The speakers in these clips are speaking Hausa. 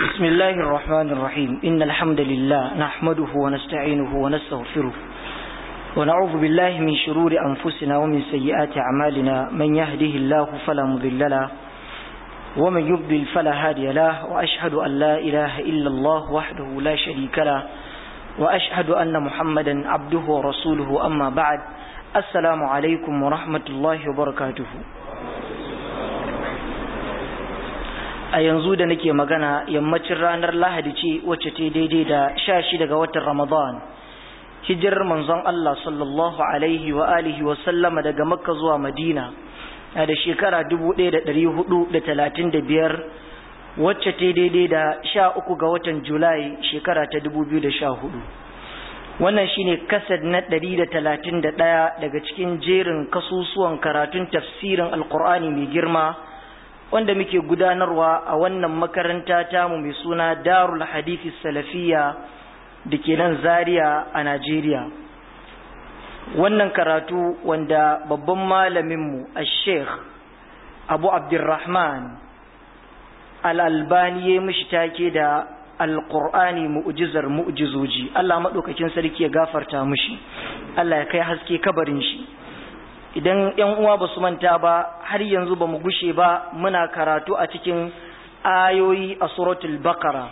بسم الله الرحمن الرحيم إن الحمد لله نحمده ونستعينه ونستغفره ونعوذ بالله من شرور أنفسنا ومن سيئات أعمالنا من يهده الله فلا مضل له ومن يضلل فلا هادي له وأشهد أن لا إله إلا الله وحده لا شريك له وأشهد أن محمدا عبده ورسوله أما بعد السلام عليكم ورحمة الله وبركاته a yanzu da nake magana yammacin ranar lahadi ce wacce ta daidai da sha shi daga watan ramadan hijirar manzon Allah sallallahu alaihi wa alihi wa sallama daga makka zuwa madina na da shekara biyar wacce ta daidai da sha uku ga watan julai shekara ta hudu. wannan shine kasad na ɗaya daga cikin jerin kasusuwan karatun tafsirin alkur'ani mai girma wanda muke gudanarwa a wannan makaranta tamu mai suna darul hadithi salafiya da ke nan zaria a najeriya wannan karatu wanda babban malaminmu a sheikh abu abdurrahman al'albani ya mishi take da alƙur'ani mu'ujizar mu'ujizoji allah maɗaukakin sarki ya gafarta mushi allah ya kai haske kabarin shi idan yan uwa ba su manta ba har yanzu ba mu gushe ba muna karatu a cikin ayoyi a suratul bakara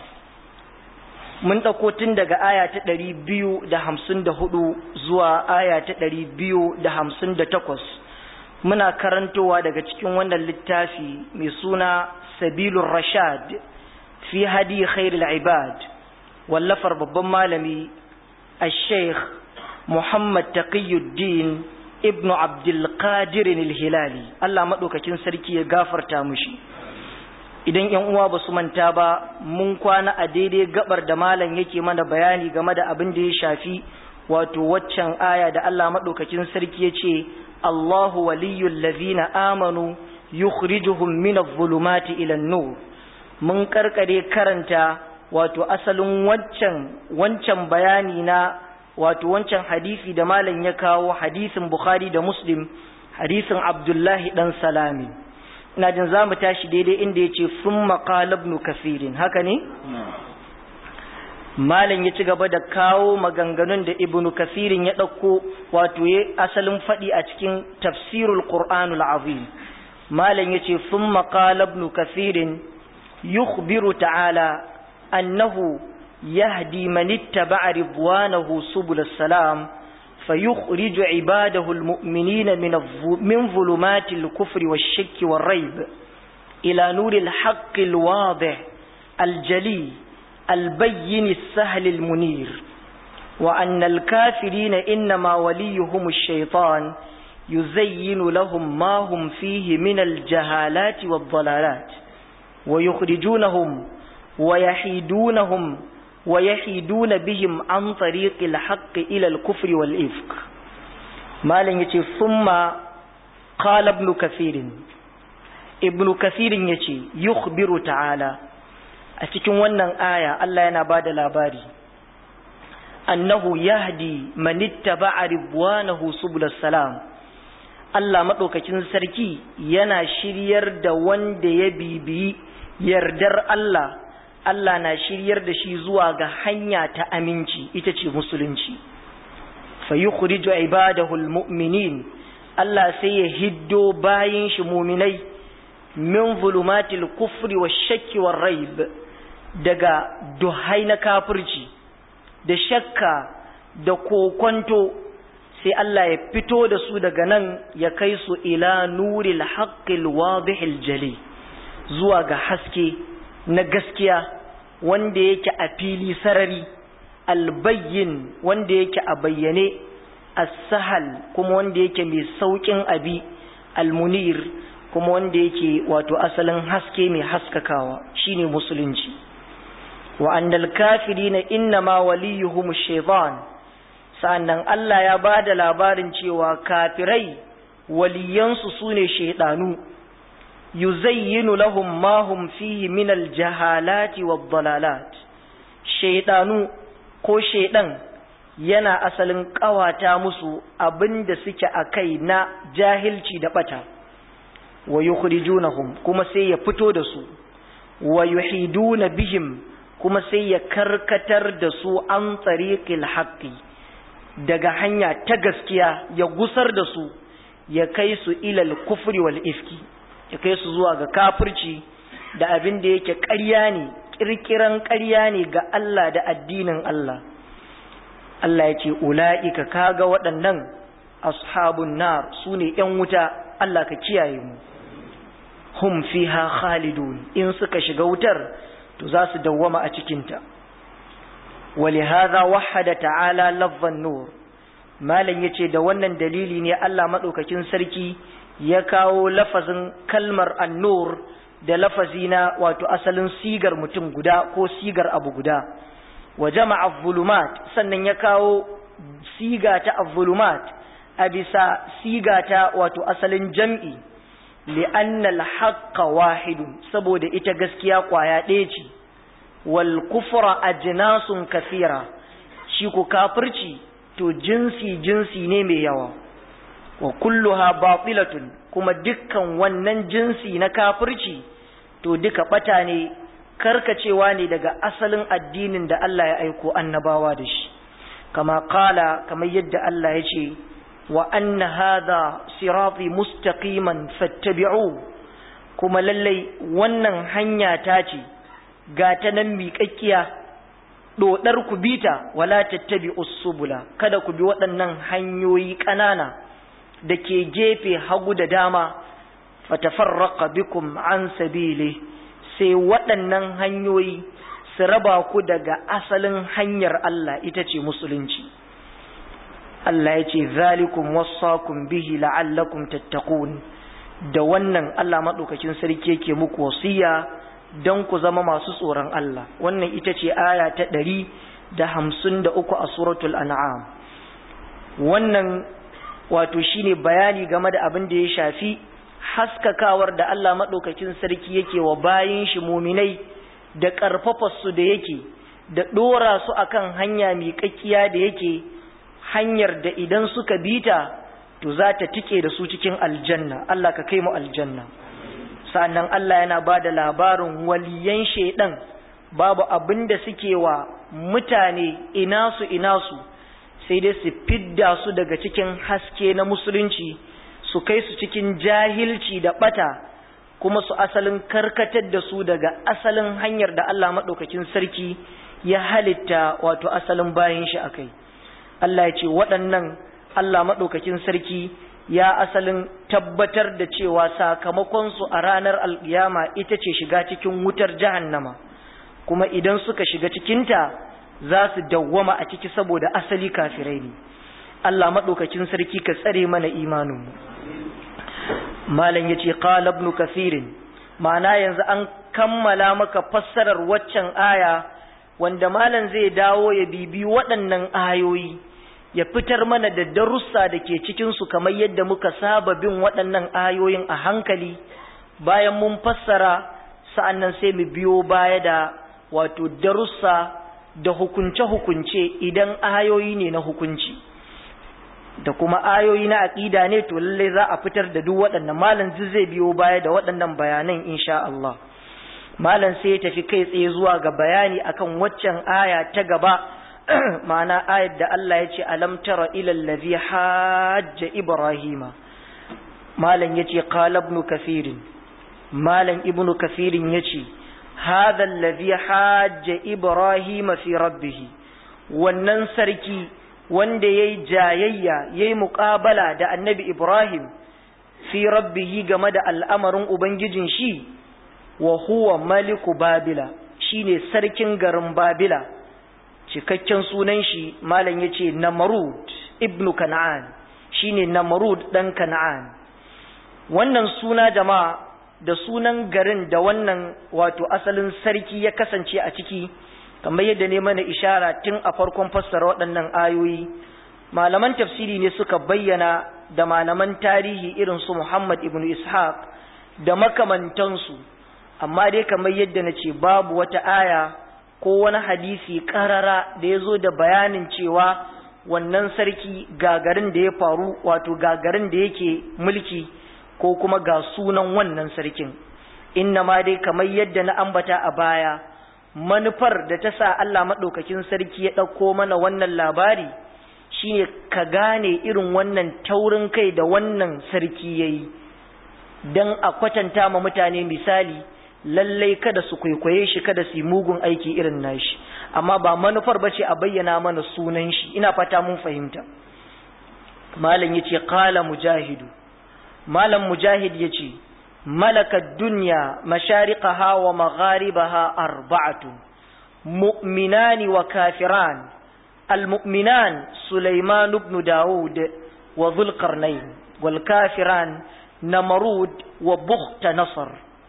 mun ɗauko tun daga aya ta ɗari biyu da hamsin da hudu zuwa aya ta ɗari biyu da hamsin da takwas muna karantowa daga cikin wannan littafi mai suna sabilun rashad fi hadi khairul ibad wallafar babban malami a sheikh muhammad taqiyuddin ibn abdulkadir hilali Allah maɗaukakin sarki ya gafarta mushi idan yan uwa ba su manta ba mun kwana a daidai gabar da malam yake mana bayani game da abin da ya shafi wato waccan aya da Allah maɗaukakin sarki ya ce Allahu waliyyul ladhina amanu yukhrijuhum min adh-dhulumati ila an-nur mun karkare karanta wato asalin wancan wancan bayani na wato wancan hadisi da malam ya kawo hadisin Bukhari da Muslim hadisin Abdullahi dan Salami ina jin zamu tashi daidai inda yace summa qala ibn kafirin haka ne malam ya ci gaba da kawo maganganun da ibn kafirin ya dauko wato ya asalin fadi a cikin tafsirul qur'anul azim malam yace summa qala ibn kafirin yukhbiru ta'ala annahu يهدي من اتبع رضوانه سبل السلام فيخرج عباده المؤمنين من من ظلمات الكفر والشك والريب إلى نور الحق الواضح الجلي البين السهل المنير وأن الكافرين إنما وليهم الشيطان يزين لهم ما هم فيه من الجهالات والضلالات ويخرجونهم ويحيدونهم ويحيدون بهم عن طريق الحق إلى الكفر والإفك ما لن يتي ثم قال ابن كثير ابن كثير يتي يخبر تعالى أتكون ونن آية الله ينباد الأباري أنه يهدي من اتبع رضوانه سبل السلام Allah maɗaukacin sarki yana shiryar da wanda ya bibiyi yardar Allah Allah na shiryar da shi zuwa ga hanya ta aminci ita ce musulunci fa yukhriju ibadahu almu'minin Allah sai ya hiddo bayin shi mu'minai min zulumatil kufri wash-shakki war-raib daga duhai na kafirci da shakka da kokonto sai Allah ya fito da su daga nan ya kai su ila nuril haqqil wadihil jali zuwa ga haske na gaskiya wanda yake a fili sarari albayyin wanda yake a bayyane as-sahal kuma wanda yake mai saukin abi almunir kuma wanda yake wato asalin haske mai haskakawa shine musulunci wa annal kafirina innama waliyuhum ash-shaytan sannan Allah ya bada labarin cewa kafirai waliyansu sune shaydanu yuzayyinu lahum ma hum fihi min aljahalati wad-dalalat shaydanu ko shaydan yana asalin kawata musu abinda suke akai na jahilci da bata wa yukhrijunahum kuma sai ya fito da su wa yuhiduna bihim kuma sai ya karkatar da su an tsariƙil haƙƙi daga hanya ta gaskiya ya gusar da su ya kai su ilal kufri wal ifki ya kai su zuwa ga kafirci da abin da yake ƙarya ne ƙirƙiran ƙarya ne ga Allah da addinin Allah Allah ya ce ula'ika kaga waɗannan ashabun nar su ne ‘yan wuta Allah ka kiyaye mu hum fiha khalidun in suka shiga wutar to za su dawwama a cikinta ولهذا وحد تعالى لفظ النور malam yace da wannan dalili ne Allah madaukakin sarki ya kawo lafazin kalmar annur da lafazi na wato asalin sigar mutum guda ko sigar abu guda wa jama'a zulumat sannan ya kawo siga ta az-zulumat a bisa siga ta wato asalin jam'i li'anna al-haqqa wahidun saboda ita gaskiya kwaya ɗaya ce wal kufra ajnasun kathira shi ku kafirci to jinsi jinsi ne mai yawa wa kulluha batilatun kuma dukkan wannan jinsi na kafirci to duka bata ne karkacewa ne daga asalin addinin da Allah ya aiko annabawa da shi kama kala kamar yadda Allah ya ce wa anna hadha sirati mustaqiman fattabi'u kuma lallai wannan hanya ta ce ga ta nan miƙaƙƙiya ɗoɗar ku bita wala tattabi usubula kada ku bi waɗannan hanyoyi ƙanana da ke gefe hagu da dama fatafarraqa bikum an sabili sai waɗannan hanyoyi su raba ku daga asalin hanyar Allah ita ce musulunci Allah ya ce zalikum wassakum bihi la'allakum tattaqun da wannan Allah madaukakin sarki yake muku wasiya don ku zama masu tsoron Allah wannan ita ce aya ta ɗari da hamsin da uku a suratul an'am wannan wato shine bayani game da abin da ya shafi haskakawar da Allah maɗaukakin sarki yake wa bayin shi muminai da ƙarfafarsu da yake da ɗora su akan hanya miƙaƙƙiya da yake hanyar da idan suka bita to za ta tike da su cikin aljanna Allah ka kai mu aljanna sannan Allah yana ba da labarin waliyan shaidan babu abin da suke wa mutane ina su ina su sai dai su fidda su daga cikin haske na musulunci su kai su cikin jahilci da bata kuma su asalin karkatar da su daga asalin hanyar da Allah maɗaukakin sarki ya halitta wato asalin bayan shi akai Allah ya ce waɗannan Allah maɗaukakin sarki ya asalin tabbatar da cewa sakamakonsu a ranar alƙiyama ita ce shiga cikin wutar jahannama kuma idan suka shiga cikinta za su dawwama a ciki saboda asali kafirai ne Allah maɗaukakin sarki ka tsare mana imaninmu malam ya ce qala ibn kathirin ma'ana yanzu an kammala maka fassarar waccan aya wanda malam zai dawo ya bibi waɗannan ayoyi ya fitar mana da darussa da ke cikinsu kamar yadda muka saba bin waɗannan ayoyin a hankali bayan mun fassara sa'annan sai mu biyo baya da wato darussa da hukunce-hukunce idan ayoyi ne na hukunci da kuma ayoyi na aƙida ne to lallai za a fitar da duk waɗannan malam zai biyo baya da waɗannan bayanan insha Allah malam sai ya tafi kai tsaye zuwa ga bayani akan waccan aya ta gaba ma'ana ayat da Allah ya ce alam tara ila allazi hajja ibrahima malam yace qala ibn kathir malam ibn kathir yace hadha allazi hajja ibrahima fi rabbih wannan sarki wanda yayi jayayya yayi muqabala da annabi ibrahim fi rabbih game da al'amarin ubangijin shi wa huwa maliku babila shine sarkin garin babila cikakken sunan shi malam yace Namrud ibn Kan'an shine Namrud dan Kan'an wannan suna jama'a da sunan garin da wannan wato asalin sarki ya kasance a ciki kamar yadda ne mana ishara tun a farkon fassara waɗannan ayoyi malaman tafsiri ne suka bayyana da malaman tarihi irin su Muhammad ibn Ishaq da makamantansu amma dai kamar yadda na ce babu wata aya ko wani hadisi karara da ya zo da bayanin cewa wannan sarki gagarin da ya faru wato gagarin da yake mulki ko kuma ga sunan wannan sarkin inna ma dai kamar yadda na ambata a baya manufar da ta sa Allah maɗaukakin sarki ya ɗauko mana wannan labari shine ka gane irin wannan taurin kai da wannan sarki ya yi don a kwatanta ma mutane misali lallai kada su kwaikwaye shi kada su yi mugun aiki irin nashi amma ba manufar ba ce a bayyana mana sunan shi ina fata mun fahimta malam ya ce kala mujahidu malam mujahid ya ce malakar duniya mashariqaha wa magharibaha arba'atu mu'minani wa kafiran المؤمنان سليمان بن داود وذو القرنين والكافران نمرود وبخت نصر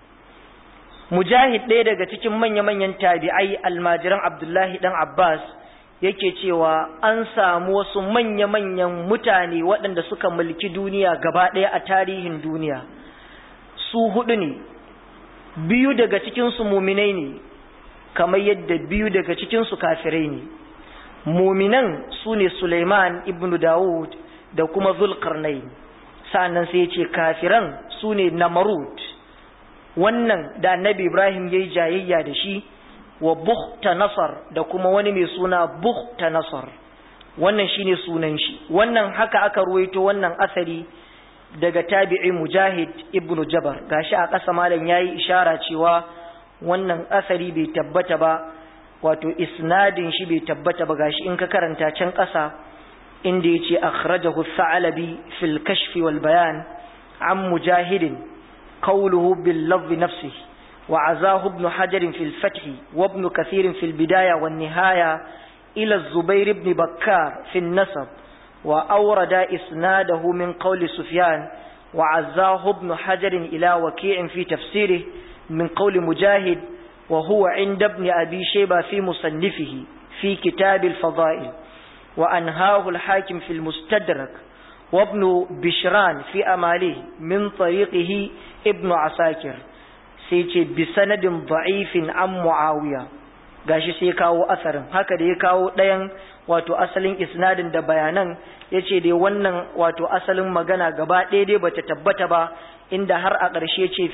mujahid ɗaya daga cikin manya-manyan tabi'ai almajiran abdullahi ɗan abbas yake cewa an samu wasu manya-manyan mutane waɗanda suka mulki duniya gaba ɗaya a tarihin duniya su hudu ne biyu daga cikinsu muminai ne kamar yadda biyu daga cikinsu kafirai ne muminan su ne suleiman ibn dawud da kuma zulkarnai sa'annan sai ya ce kafiran su ne namarud wannan da annabi Ibrahim ya yi jayayya da shi wa buhta nasar da kuma wani mai suna buhta nasar wannan shine sunan shi wannan haka aka ruwaito wannan asari daga tabi'i mujahid ibn jabar gashi a ƙasa malam yayi ishara cewa wannan asari bai tabbata ba wato isnadin shi bai tabbata ba gashi in ka karanta can ƙasa inda yace akhrajahu sa'alabi fil kashfi wal bayan an mujahidin قوله باللفظ نفسه وعزاه ابن حجر في الفتح وابن كثير في البداية والنهاية إلى الزبير بن بكار في النسب وأورد إسناده من قول سفيان وعزاه ابن حجر إلى وكيع في تفسيره من قول مجاهد وهو عند ابن أبي شيبة في مصنفه في كتاب الفضائل وأنهاه الحاكم في المستدرك وابن بشران في أماله من طريقه ابن عساكر سيتي بسند ضعيف عن معاوية gashi sai kawo asarin haka da ya kawo ɗayan wato asalin isnadin da bayanan ya ce dai wannan wato asalin magana gaba ɗaya dai bata tabbata ba inda har a ƙarshe ce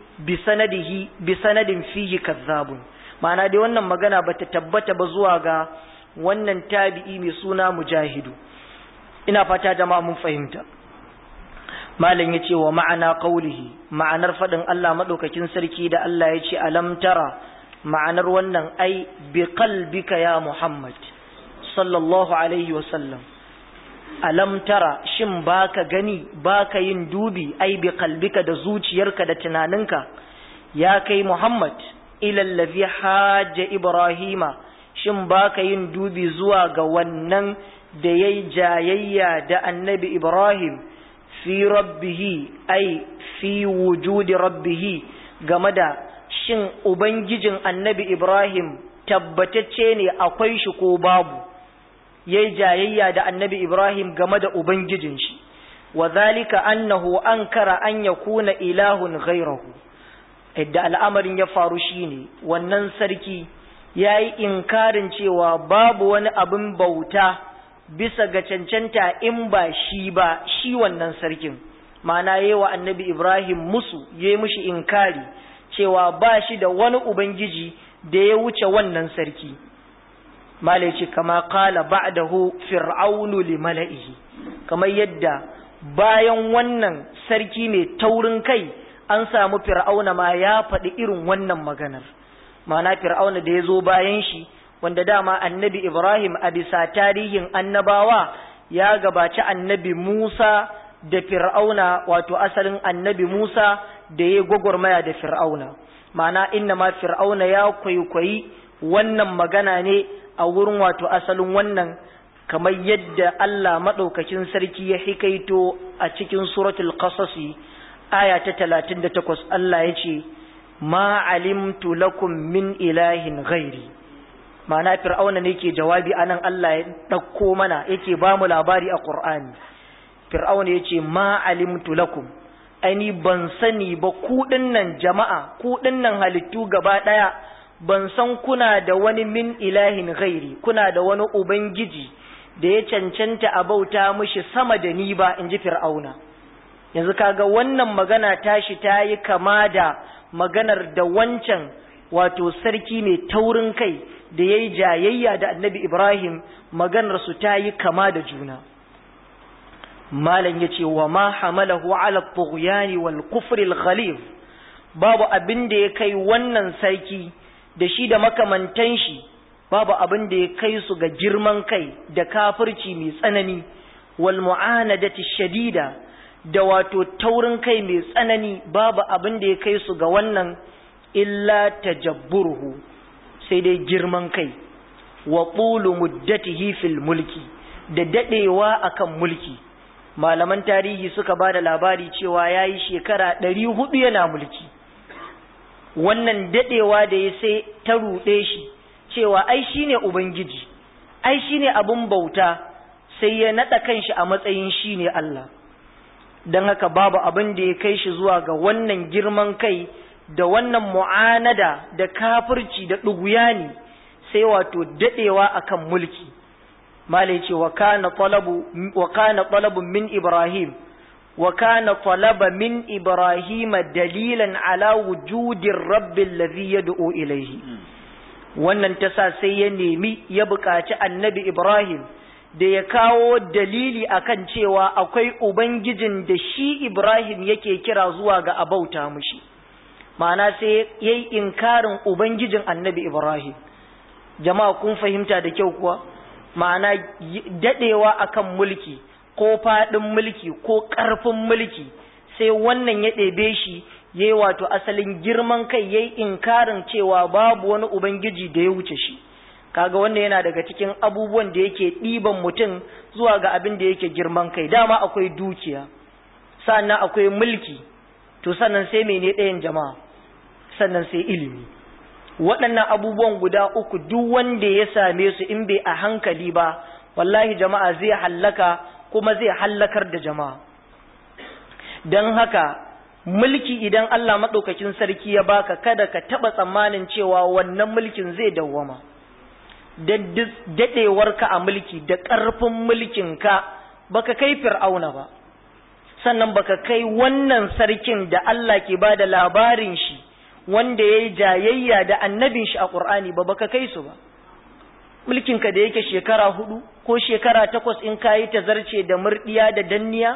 bi sanadin fihi kazzabun ma'ana dai wannan magana bata tabbata ba zuwa ga wannan tabi'i mai suna mujahidu ina fata jama'a mun fahimta malam yace wa ma'ana qaulihi ma'anar fadin Allah madaukakin sarki da Allah yace alam tara ma'anar wannan ai bi qalbika ya Muhammad sallallahu alaihi wa sallam alam tara shin baka gani baka yin dubi ai bi qalbika da zuciyarka da tunaninka ya kai Muhammad ila allazi hajja ibrahima shin baka yin dubi zuwa ga wannan da ya yi jayayya da annabi Ibrahim fi rabbihi ai fi wujudi rabbihi game da shin Ubangijin annabi Ibrahim tabbatacce ne akwai shi ko babu ya yi jayayya da annabi Ibrahim game da Ubangijin shi wa zalika annahu ankara an yakuna ilahun ghairahu idda al'amarin ya faru shine wannan sarki ya yi inkarin cewa babu wani abin bauta bisa ga cancanta in ba shi ba shi wannan sarkin ma'ana yi wa annabi ibrahim musu ya yi mushi inkari cewa ba shi da wani ubangiji da ya wuce wannan sarki malai ce kama kala ba'dahu fir'aunu li mala'ihi kamar yadda bayan wannan sarki mai taurin kai an samu fir'auna ma ya faɗi irin wannan maganar ma'ana fir'auna da ya zo bayan shi wanda dama annabi Ibrahim a bisa tarihin annabawa ya gabaci annabi Musa da Fir'auna wato asalin annabi Musa da ya gwagwarmaya da Fir'auna ma'ana inna ma Fir'auna ya kwaikwayi wannan magana ne a wurin wato asalin wannan kamar yadda Allah maɗaukakin sarki ya hikaito a cikin suratul qasasi aya ta 38 Allah ya ce ma alimtu lakum min ilahin ghairi ma'ana fir'auna ne ke jawabi anan Allah ya ɗauko mana yake ba mu labari a Qur'ani fir'auna yace ma alimtu lakum ani ban sani ba ku dinnan jama'a ku dinnan halittu gaba daya ban san kuna da wani min ilahin ghairi kuna da wani ubangiji da ya cancanta a bauta mishi sama da ni ba inji fir'auna yanzu kaga wannan magana tashi ta yi kama da maganar da wancan wato sarki mai taurin kai da ya yi jayayya da annabi Ibrahim maganarsu ta yi kama da juna. Malam ya ce wa ma hamalahu ala tughyani wal kufri al babu abin da ya kai wannan sarki da shi da makamantan shi babu abin da ya kai su ga girman kai da kafirci mai tsanani wal mu'anadati shadida da wato taurin kai mai tsanani babu abin da ya kai su ga wannan illa tajabburuhu sai dai girman kai wa qulu muddatihi fil mulki da dadewa akan mulki malaman tarihi suka ba da labari cewa yayi shekara ɗari hudu yana mulki wannan dadewa da ya sai ta ruɗe shi cewa ai shine ubangiji ai shine abun bauta sai ya naɗa kanshi a matsayin shine Allah don haka babu abin da ya kai shi zuwa ga wannan girman kai da wannan mu'anada da kafirci da ɗuguyani sai wato daɗewa akan mulki malai ce wa kana talabu min ibrahim wa kana talaba min ibrahim dalilan ala wujudin rabbil ladhi yad'u ilayhi wannan tasa sai ya nemi ya buƙaci annabi ibrahim da ya kawo dalili akan cewa akwai ubangijin da shi ibrahim yake kira zuwa ga abauta mushi ma'ana sai ya yi inkarin ubangijin annabi ibrahim jama'a kun fahimta da kyau kuwa ma'ana dadewa akan mulki ko faɗin mulki ko ƙarfin mulki sai wannan ya ɗebe shi ya yi wato asalin girman kai ya yi inkarin cewa babu wani ubangiji da ya wuce shi kaga wannan yana daga cikin abubuwan da yake ɗiban mutum zuwa ga abin da yake girman kai dama akwai dukiya sannan akwai mulki to sannan sai mene ɗayan jama'a sannan sai ilimi waɗannan abubuwan guda uku duk wanda ya same su in bai a hankali ba wallahi jama'a zai hallaka kuma zai hallakar da jama'a don haka mulki idan Allah maɗaukakin sarki ya baka kada ka taɓa tsammanin cewa wannan mulkin zai dawwama daɗewarka a mulki da ƙarfin mulkinka baka kai fir'auna ba sannan baka kai wannan sarkin da Allah ke ba da labarin shi wanda ya yi jayayya da annabin shi a ƙur'ani ba baka kai su ba mulkinka da yake shekara hudu ko shekara takwas in ka yi tazarce da murɗiya da danniya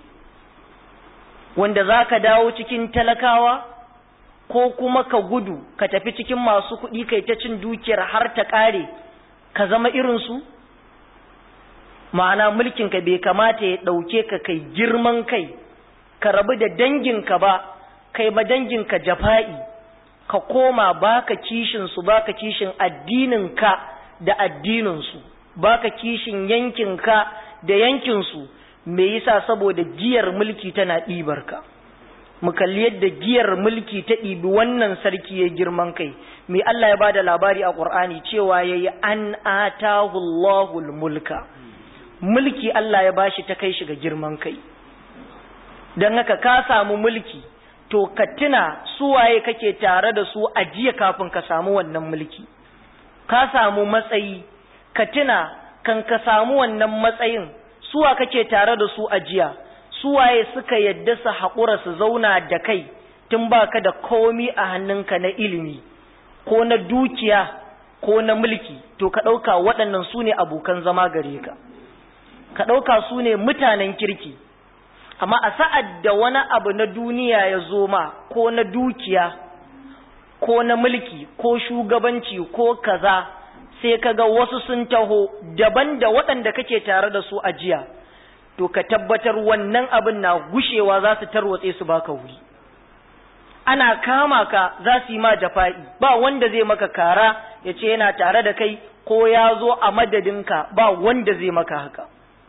wanda za ka dawo cikin talakawa ko kuma ka gudu ka tafi cikin masu kuɗi kai ta cin dukiyar har ta ƙare ka zama irinsu ma'ana mulkinka bai kamata ya ɗauke ka kai girman kai ka rabu da danginka ba kai ma danginka jafa'i ka koma baka kishinsu baka kishin addininka da addininsu baka kishin yankinka da yankinsu me yasa saboda giyar mulki tana ɗibar ka mu kalli yadda giyar mulki ta ɗibi wannan sarki ya girman kai me Allah ya bada labari a Qur'ani cewa yayi an atahu Allahul mulka mulki Allah ya bashi ta kai shi ga girman kai dan haka ka samu mulki to ka tuna suwaye kake tare da su a jiya kafin ka samu wannan mulki ka samu matsayi ka tuna kan ka samu wannan matsayin suwa kake tare da su a jiya suwaye suka yadda su haƙura su zauna da kai tun baka da komi a hannunka na ilimi ko na dukiya ko na mulki to ka ɗauka waɗannan su ne abokan zama gare ka ka ɗauka su ne mutanen kirki amma a sa'ad da wani abu na duniya ya zo ma ko na dukiya ko na mulki ko shugabanci ko kaza sai ka ga wasu sun taho daban da waɗanda kake tare da su a jiya to ka tabbatar wannan abin na gushewa za su tarwatse su baka wuri ana kama ka za su yi ma jafa'i ba wanda zai maka kara ya ce yana tare da kai ko ya zo a madadinka ba wanda zai maka haka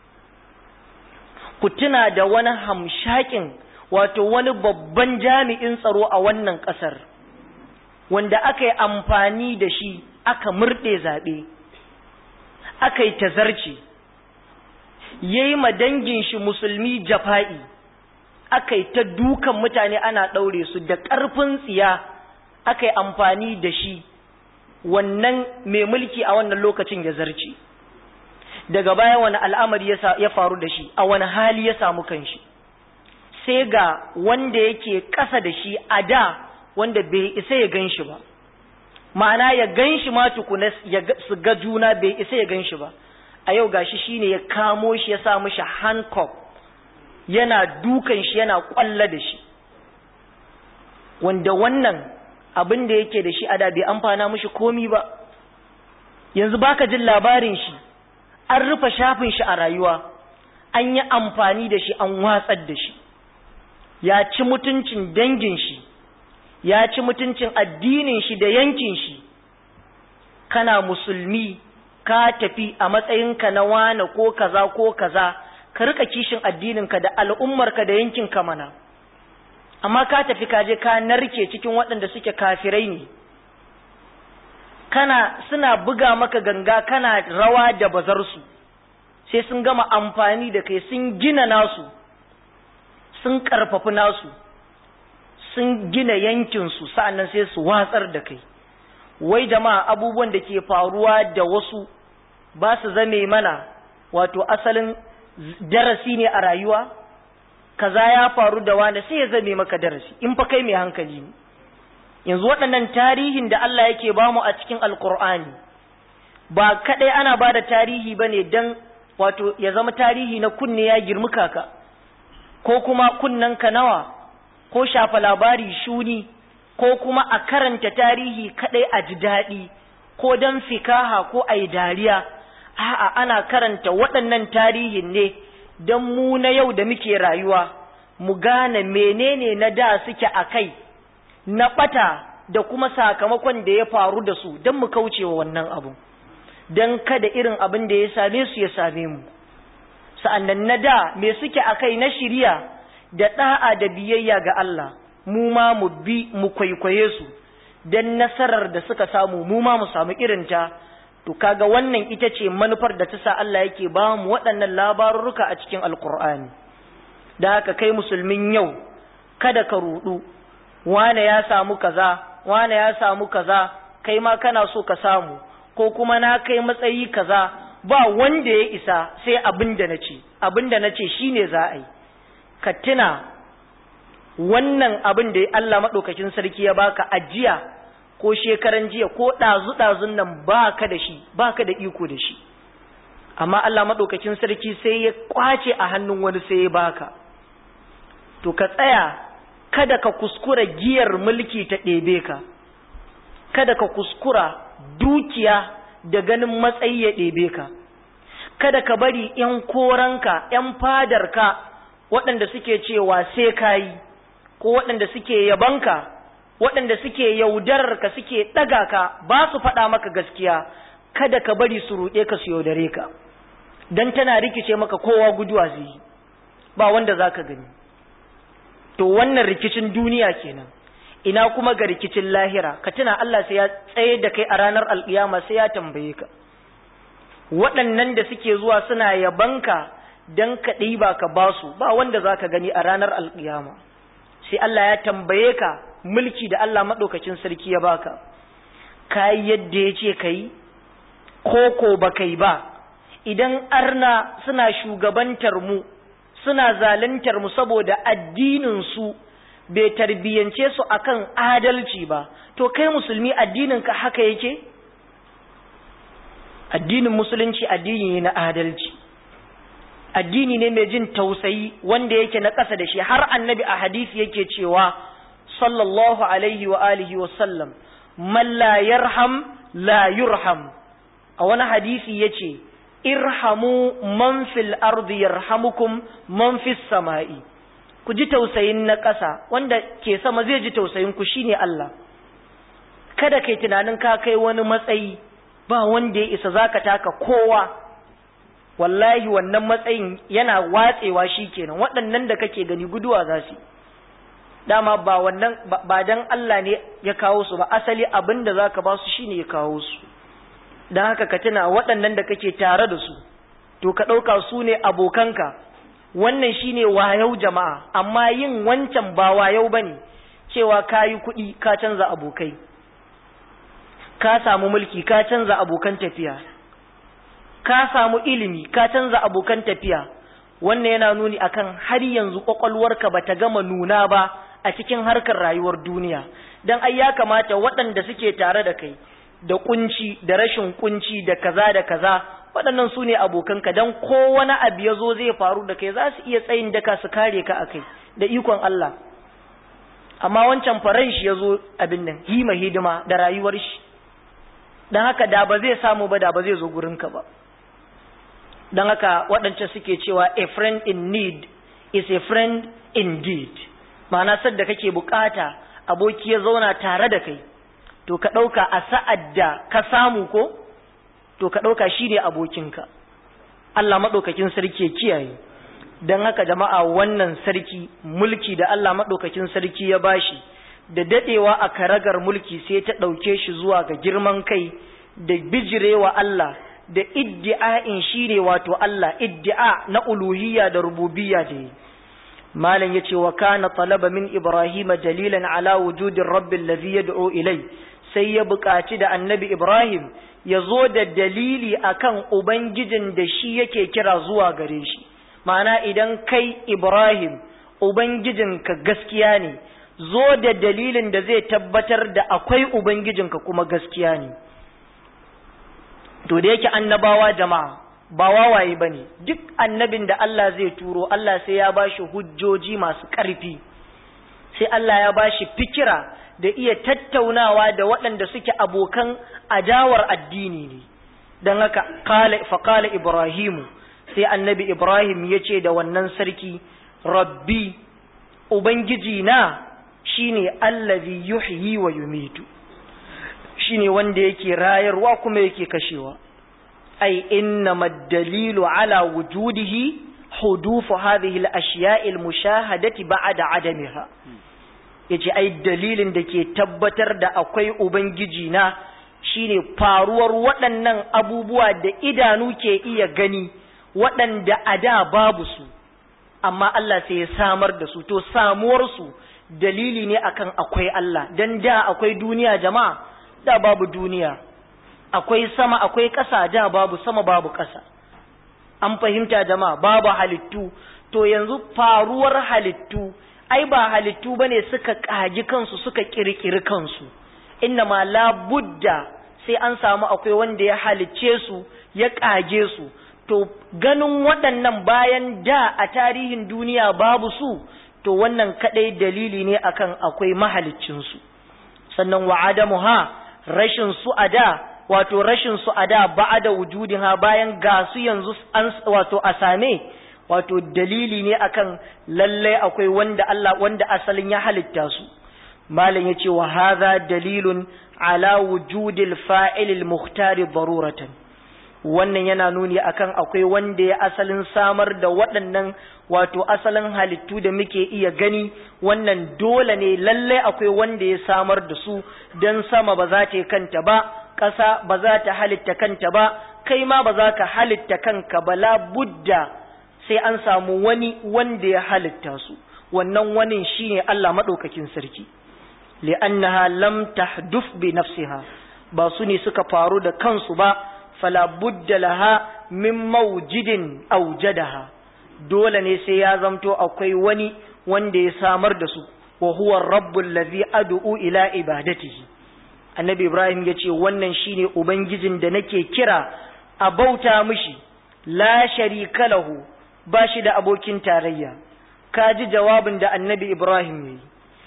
ku tuna da wani hamshakin wato wani babban jami'in tsaro a wannan ƙasar wanda aka yi amfani da shi aka murɗe zaɓe aka yi tazarci ya yi ma dangin shi musulmi jafa'i aka yi ta dukan mutane ana ɗaure su da ƙarfin tsiya aka yi amfani da shi wannan mai mulki a wannan lokacin ya zarce daga baya wani al'amari ya faru da shi a wani hali ya samu kanshi sai ga wanda yake ƙasa da shi a da wanda bai isa ya gan shi ba ma'ana ya gan shi ma tukuna su ga juna bai isa ya gan shi ba a yau gashi shine ya kamo shi ya sa mishi handcuff yana dukan shi yana kwalla da shi wanda wannan abin da yake da shi a da bai amfana mishi komi ba yanzu baka jin labarin shi an rufe shafin shi a rayuwa an yi amfani da shi an watsar da shi ya ci mutuncin dangin shi ya ci mutuncin addinin shi da yankin shi kana musulmi ka tafi a matsayinka na wane ko kaza ko kaza ka rika kishin addininka da al'ummarka da yankinka mana amma ka tafi ka je ka narke cikin waɗanda suke kafirai ne kana suna buga maka ganga kana rawa da bazarsu sai sun gama amfani da kai sun gina nasu sun karfafi nasu sun gina yankinsu sa'annan sai su watsar da kai wai jama'a abubuwan da ke faruwa da wasu ba su zame mana wato asalin darasi ne a rayuwa kaza ya faru da wani sai ya zame maka darasi in fa kai mai hankali ne yanzu waɗannan tarihin da Allah yake bamu a cikin alkur'ani ba kaɗai ana ba da tarihi ba ne don wato ya zama tarihi na kunne ya girmi kaka ko kuma kunnen ka nawa ko shafa labari shuni ko kuma a karanta tarihi kaɗai a ji daɗi ko don fikaha ko a yi dariya a'a ana karanta waɗannan tarihin ne don mu na yau da muke rayuwa mu gane menene na da suke a kai na ɓata da kuma sakamakon da ya faru da su don mu kauce wa wannan abu don kada irin abin da ya same su ya same mu sa'annan na da me suke a kai na shirya da ɗa'a da biyayya ga Allah mu ma mu bi mu kwaikwaye su don nasarar da suka samu mu ma mu samu irinta to kaga wannan ita ce manufar da ta sa Allah yake ba mu waɗannan labarurruka a cikin alkur'ani da haka kai musulmin yau kada ka rudu wane ya samu kaza wane ya samu kaza kai ma kana so ka samu ko kuma na kai matsayi kaza ba wanda ya isa sai abin da na ce abin da na ce shine za a yi ka tuna wannan abin da Allah maɗaukakin sarki ya baka ajiya ko shekaran jiya ko ɗazu-ɗazun nan ba ka da shi ba ka da iko da shi amma Allah maɗaukakin sarki sai ya kwace a hannun wani sai ya baka to ka tsaya kada ka kuskura giyar mulki ta ɗebe ka kada ka kuskura dukiya da ganin matsayi ya ɗebe ka kada ka bari ‘yan koranka ‘yan fadarka waɗanda suke cewa sai ka yi ko waɗanda suke yabanka waɗanda suke yaudararka suke ɗaga ka ba su faɗa maka gaskiya kada ka bari su ruɗe ka su yaudare ka don tana rikice maka kowa guduwa zai yi ba wanda za ka gani to wannan rikicin duniya kenan ina kuma ga rikicin lahira ka tuna Allah sai ya tsaye da kai a ranar alƙiyama sai ya tambaye ka waɗannan da suke zuwa suna yabanka don ka ɗiba ka basu ba wanda za ka gani a ranar alƙiyama sai Allah ya tambaye ka mulki da Allah maɗaukacin sarki ya baka ka yi yadda ya ce ka yi ko ko ba kai ba idan arna suna shugabantar mu suna zaluntar mu saboda addinin su bai tarbiyyance su akan adalci ba to kai musulmi addinin ka haka yake addinin musulunci addini ne na adalci addini ne mai jin tausayi wanda yake na ƙasa da shi har annabi a hadisi yake cewa sallallahu alaihi wa alihi wa sallam man la yarham la yurham a wani hadisi yace irhamu man fil ardi yarhamukum man fis sama'i ku ji tausayin na ƙasa wanda ke sama zai ji tausayin ku shine Allah kada kai tunanin ka kai wani matsayi ba wanda ya isa zaka taka kowa wallahi wannan matsayin yana watsewa shikenan waɗannan da kake gani guduwa za su dama ba wannan ba dan Allah ne ya kawo su ba asali abin da zaka ba su shine ya kawo su dan haka ka tuna waɗannan da kake tare da su to ka ɗauka su ne abokanka wannan shine wayau jama'a amma yin wancan ba wayau bane cewa kayi kuɗi ka canza abokai ka samu mulki ka canza abokan tafiya ka samu ilimi ka canza abokan tafiya wannan yana nuni akan har yanzu kwakwalwarka bata gama nuna ba a cikin harkar rayuwar duniya dan ai ya kamata waɗanda suke tare da kai da kunci da rashin kunci da kaza da kaza waɗannan su ne abokanka don ko wani abu ya zo zai faru da kai za su iya tsayin daka su kare ka a kai da ikon Allah amma wancan faran shi ya zo abin nan hima hidima da rayuwar shi don haka da ba zai samu ba da ba zai zo gurinka ba don haka waɗancan suke cewa a friend in need is a friend indeed ma'ana sadda kake bukata aboki ya zauna tare da kai to ka ɗauka a sa'ad da ka samu ko to ka ɗauka shi ne abokinka Allah maɗaukakin sarki ya kiyaye don haka jama'a wannan sarki mulki da Allah maɗaukakin sarki ya bashi da daɗewa a karagar mulki sai ta ɗauke shi zuwa ga girman kai da bijirewa Allah da iddi'a'in shi ne wato Allah iddi'a na uluhiyya da rububiyya da yi malam ya ce wa kana talaba min ibrahima dalilan ala wujudin rabbil ladhi yad'u ilai sai ya buƙaci da annabi ibrahim ya zo da dalili akan ubangijin da shi yake kira zuwa gare shi ma'ana idan kai ibrahim ubangijinka gaskiya ne zo da dalilin da zai tabbatar da akwai ubangijinka kuma gaskiya ne to da yake annabawa jama'a ba wawaye ba ne duk annabin da Allah zai turo Allah sai ya bashi hujjoji masu ƙarfi sai Allah ya bashi fikira da iya tattaunawa da waɗanda suke abokan adawar addini ne don haka faƙala ibrahimu sai annabi ibrahim ya ce da wannan sarki rabbi ubangiji na shine allazi yuhyi wa yumitu shine wanda yake rayarwa kuma yake kashewa ai innama dalilu ala wujudihi hudufu hadhihi al-ashya'i al-mushahadati ba'da adamiha yace ai dalilin da ke tabbatar da akwai ubangiji na shine faruwar waɗannan abubuwa da idanu ke iya gani waɗanda a da babu su amma Allah sai ya samar da su to samuwar su dalili ne akan akwai Allah dan da akwai duniya jama'a da babu duniya akwai sama akwai ƙasa da babu sama babu ƙasa an fahimta jama'a babu halittu to yanzu faruwar halittu ai ba halittu bane suka kaji kansu suka kirkiri kansu inna ma la budda sai an samu akwai wanda ya halicce su ya kage su to ganin waɗannan bayan da a tarihin duniya babu su to wannan kadai dalili ne akan akwai mahaliccin su sannan wa adamu ha rashin su a da wato rashin su a da ba'ada wujudin ha bayan ga su yanzu an wato a same wato dalili ne akan lalle akwai wanda Allah wanda asalin ya halitta su malam yace wa hadha dalilun ala wujudil fa'il al-mukhtar daruratan wannan yana nuni akan akwai wanda ya asalin samar da waɗannan wato asalin halittu da muke iya gani wannan dole ne lalle akwai wanda ya samar da su dan sama ba za ta kanta ba ƙasa ba za ta halitta kanta ba kai ma ba za ka halitta kanka ba la budda sai an samu wani wanda ya halitta su wannan wani shine Allah madaukakin sarki li'annaha lam tahduf bi nafsiha ba su ne suka faru da kansu ba fala budda laha min mawjidin awjadaha dole ne sai ya zamto akwai wani wanda ya samar da su wa huwa rabbul ladhi ad'u ila ibadatihi annabi ibrahim ya ce wannan shine ubangijin da nake kira a bauta mishi la sharika lahu ba shi da abokin tarayya ka ji jawabin da annabi Ibrahim yi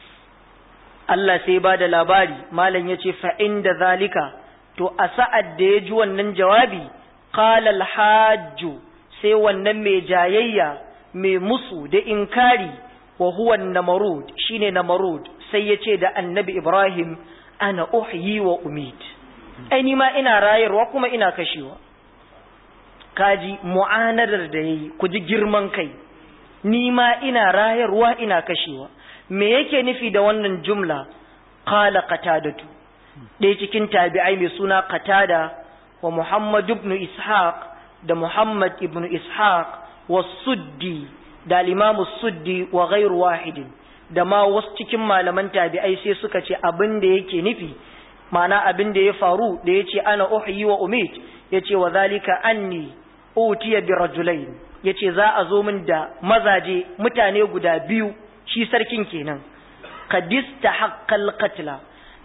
Allah sai ba da labari malam ya ce fa'in da zalika to a sa'ad da ya ji wannan jawabi qala alhajju sai wannan mai jayayya mai musu da inkari wa huwa namarud shine namarud sai ya ce da annabi Ibrahim ana uhyi wa umid ai ni ma ina rayarwa kuma ina kashewa kaji mu'anadar da yayi ku ji girman kai ni ma ina rayarwa ina kashewa me yake nufi da wannan jumla qala qatadatu ɗaya cikin tabi'ai mai suna qatada wa muhammad ibn ishaq da muhammad ibn ishaq wa suddi da al suddi wa ghairu wahidin da ma wasu cikin malaman tabi'ai sai suka ce abin da yake nufi ma'ana abin da ya faru da ya ce ana uhyi wa umit ya ce wa zalika anni utiya bi rajulain ya ce za a zo min da mazaje mutane guda biyu shi sarkin kenan kadista haqqal qatla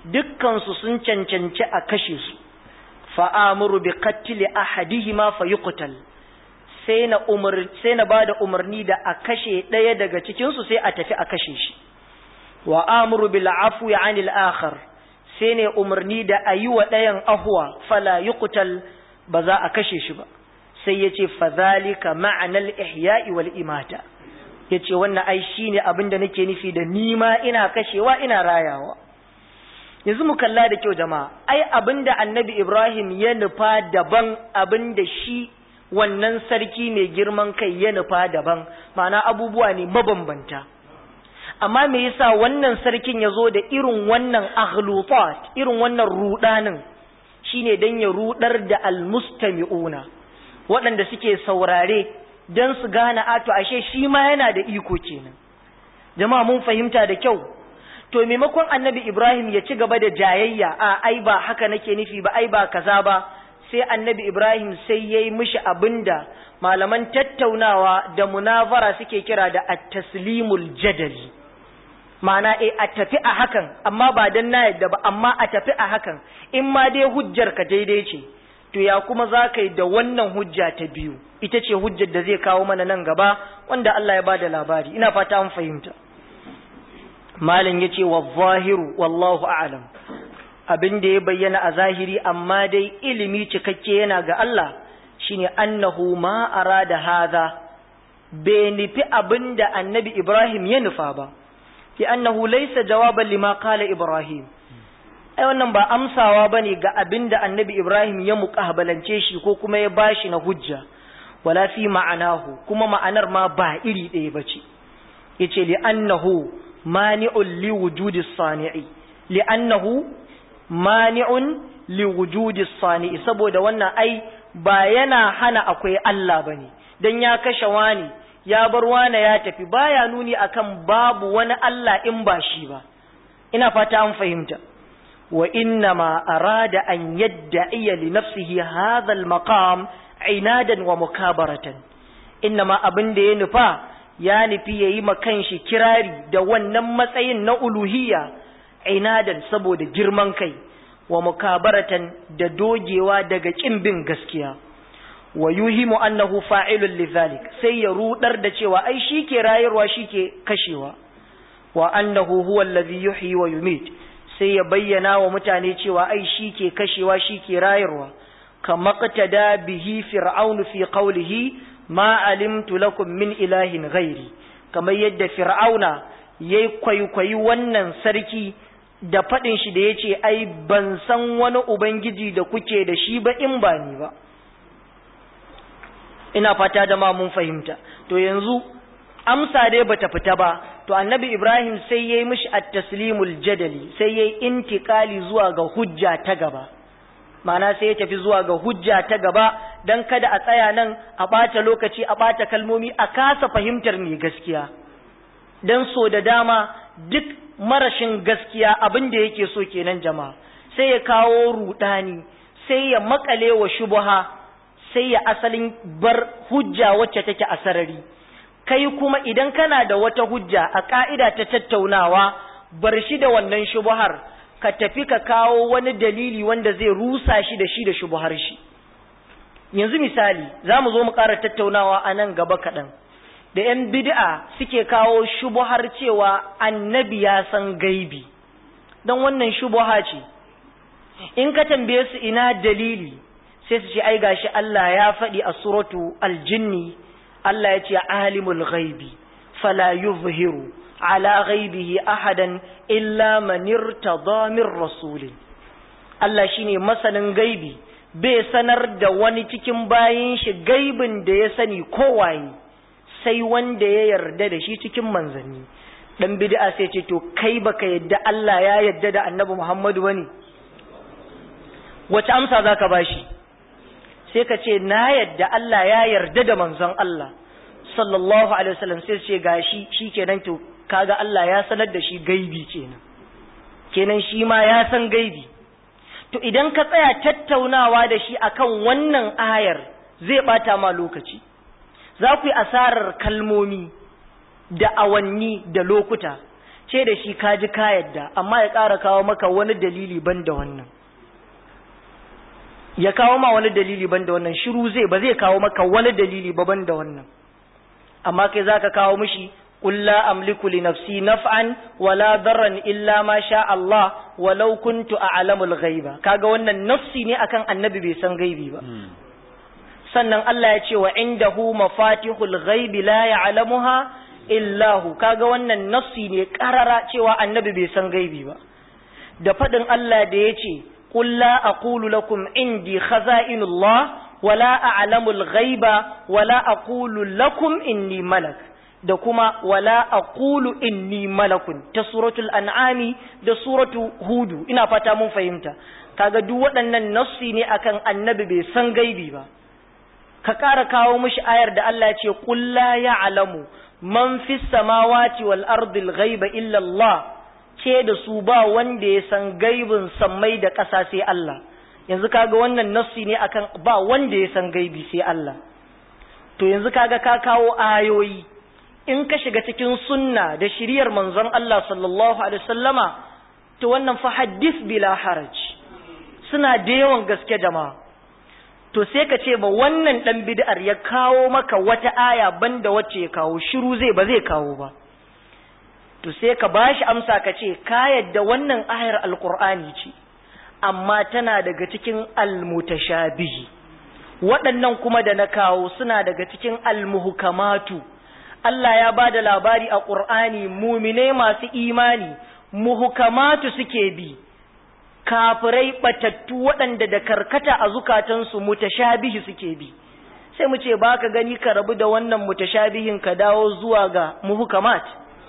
dukkansu sun cancanci a kashe su fa'amuru bi qattli ahadihima fayuqtal sai na umar sai na bada umarni da a kashe ɗaya daga cikin su sai a tafi a kashe shi wa amuru bil afwi anil akhar sai ne umarni da ayi wa ɗayan ahwa fala yuqtal ba za a kashe shi ba sai yace fadhalika ma'anal ihya'i wal imata yace wannan ai shine abin da nake nufi da nima ina kashewa ina rayawa yanzu mu kalla da kyau jama'a ai abinda annabi Ibrahim ya nufa daban abinda shi wannan sarki mai girman kai ya nufa daban ma'ana abubuwa ne mabambanta amma me yasa wannan sarkin ya zo da irin wannan aghlutat irin wannan rudanin shine dan ya rudar da almustami'una waɗanda suke saurare dan su gane ato ashe shi ma yana da iko kenan jama'a mun fahimta da kyau to maimakon annabi Ibrahim ya ci gaba da jayayya a ai ba haka nake nufi ba ai ba kaza ba sai annabi Ibrahim sai yayi mishi abinda malaman tattaunawa da munazara suke kira da at-taslimul jadali ma'ana eh a tafi a hakan amma ba dan na yadda ba amma a tafi a hakan in ma dai hujjar ka daidai ce to ya kuma za ka yi da wannan hujja ta biyu ita ce hujjar da zai kawo mana nan gaba wanda Allah ya ba da labari ina fata an fahimta malam ya ce wa zahiru wallahu a'lam abin da ya bayyana a zahiri amma dai ilimi cikakke yana ga Allah shine annahu ma arada hadha bai nufi abin da annabi Ibrahim ya nufa ba fi annahu laysa jawaban lima qala Ibrahim ai wannan ba amsawa bane ga abin da annabi Ibrahim ya muqabalance shi ko kuma ya bashi na hujja wala fi ma'anahu kuma ma'anar ma ba iri ɗaya bace yace li annahu mani'un li wujudi sani'i li annahu mani'un li wujudi sani'i saboda wannan ai ba yana hana akwai Allah bane dan ya kashe wani ya bar wani ya tafi baya nuni akan babu wani Allah in ba shi ba ina fata an fahimta wa inna ma arada an yadda'iya li nafsihi hadha al-maqam inadan wa mukabaratan inna ma abin da ya nufa ya nufi yayi ma kanshi kirari da wannan matsayin na uluhiyya inadan saboda girman kai wa mukabaratan da dogewa daga kin bin gaskiya wa yuhimu annahu fa'ilun lidhalik sai ya rudar da cewa ai shike rayarwa shike kashewa wa annahu huwa alladhi yuhyi wa yumit sai ya bayyana wa mutane cewa ai shike kashewa shike rayarwa kama qtada bihi fir'aun fi qawlihi ma alimtu lakum min ilahin ghairi kamar yadda fir'auna yayi kwaikwayi wannan sarki da faɗin shi da ya ce ai ban san wani ubangiji da kuke da shi ba in ba ni ba ina fata da ma mun fahimta to yanzu amsa dai bata fita ba to annabi ibrahim sai ya yi mishi at-taslimul jadali sai ya yi intikali zuwa ga hujja ta gaba ma'ana sai ya tafi zuwa ga hujja ta gaba dan kada a tsaya nan a ɓata lokaci a ɓata kalmomi a kasa fahimtar mai gaskiya dan so da dama duk marashin gaskiya abin da yake so kenan jama'a sai ya kawo rudani sai ya makale wa shubha sai ya asalin bar hujja wacce take a sarari kai kuma idan kana da wata hujja a ka'ida ta tattaunawa bar shi da wannan shubhar ka tafi ka kawo wani dalili wanda zai rusa shi da shi da shubhar shi yanzu misali za mu zo mu ƙara tattaunawa a nan gaba kaɗan da ‘yan bid'a suke kawo shubuhar cewa annabi ya san gaibi, don wannan shubuha ce, in ka tambaye su ina dalili sai su ce ai gashi Allah ya faɗi a suratu aljinni, Allah ya ce alimul gaibi, fala yuzhiru ala ghaibihi ahadan illa man irtada min rasulin. Allah shine masanin gaibi, bai sanar da wani cikin bayin shi gaibin da ya sani kowaye. sai wanda ya yarda da shi cikin manzanni dan bid'a sai ce to kai baka yadda Allah ya yarda da Annabi Muhammadu bane wace amsa zaka bashi sai ka ce na yadda Allah ya yarda da manzon Allah sallallahu alaihi wasallam sai ce gashi shikenan to kaga Allah ya sanar da shi gaibi kenan kenan shi ma ya san gaibi to idan ka tsaya tattaunawa da shi akan wannan ayar zai bata ma lokaci za ku yi asarar kalmomi da awanni da lokuta ce da shi ka ji ka yadda amma ya ƙara kawo maka wani dalili ban da wannan ya kawo ma wani dalili ban da wannan shiru zai ba zai kawo maka wani dalili ba ban da wannan amma kai za ka kawo mishi قل لا أملك لنفسي نفعا ولا ضرا إلا ما شاء الله ولو كنت أعلم الغيب kaga wannan nafsi ne akan annabi bai san gaibi ba sannan Allah ya ce wa indahu mafatihul ghaibi la ya'lamuha illa hu kaga wannan nafsi ne karara cewa annabi bai san gaibi ba da fadin Allah da yace qul la aqulu lakum indi khaza'inullah wala a'lamul ghaiba wala aqulu lakum inni malak da kuma wala aqulu inni malakun ta suratul an'ami da suratu hudu ina fata mun fahimta kaga duk waɗannan nassi ne akan annabi bai san gaibi ba ka ƙara kawo mishi ayar da Allah ya ce qul la ya'lamu man fis samawati wal ardi al ghaiba illa Allah ce da su ba wanda ya san gaibin sammai da ƙasa sai Allah yanzu kaga wannan nassi ne akan ba wanda ya san gaibi sai Allah to yanzu kaga ka kawo ayoyi in ka shiga cikin sunna da shiriyar manzon Allah sallallahu alaihi wasallama to wannan fa hadith bila haraj suna da yawan gaske jama'a to sai ka ce ba wannan dan bid'ar ya kawo maka wata aya banda wacce ya kawo shiru zai ba zai kawo ba to sai ka bashi amsa ka ce ka yadda wannan ayar alqur'ani ce amma tana daga cikin almutashabihi waɗannan kuma da na kawo suna daga cikin almuhkamatu Allah ya ba da labari a ƙur'ani muminai masu imani muhukamatu suke bi kafirai batattu waɗanda da karkata a zukatansu mutashabihi suke bi sai mu ce ba ka gani ka rabu da wannan mutashabihin ka dawo zuwa ga muhukamat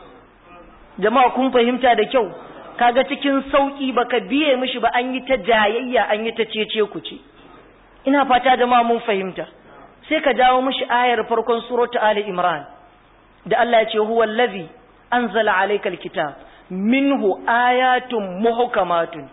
jama'a kun fahimta da kyau kaga cikin sauki baka biye mishi ba an yi ta jayayya an yi ta cece ku ce ina fata jama'a mun fahimta sai ka dawo mishi ayar farkon suratu ali imran da Allah ya ce huwa allazi anzala alayka alkitab minhu ayatun muhkamatun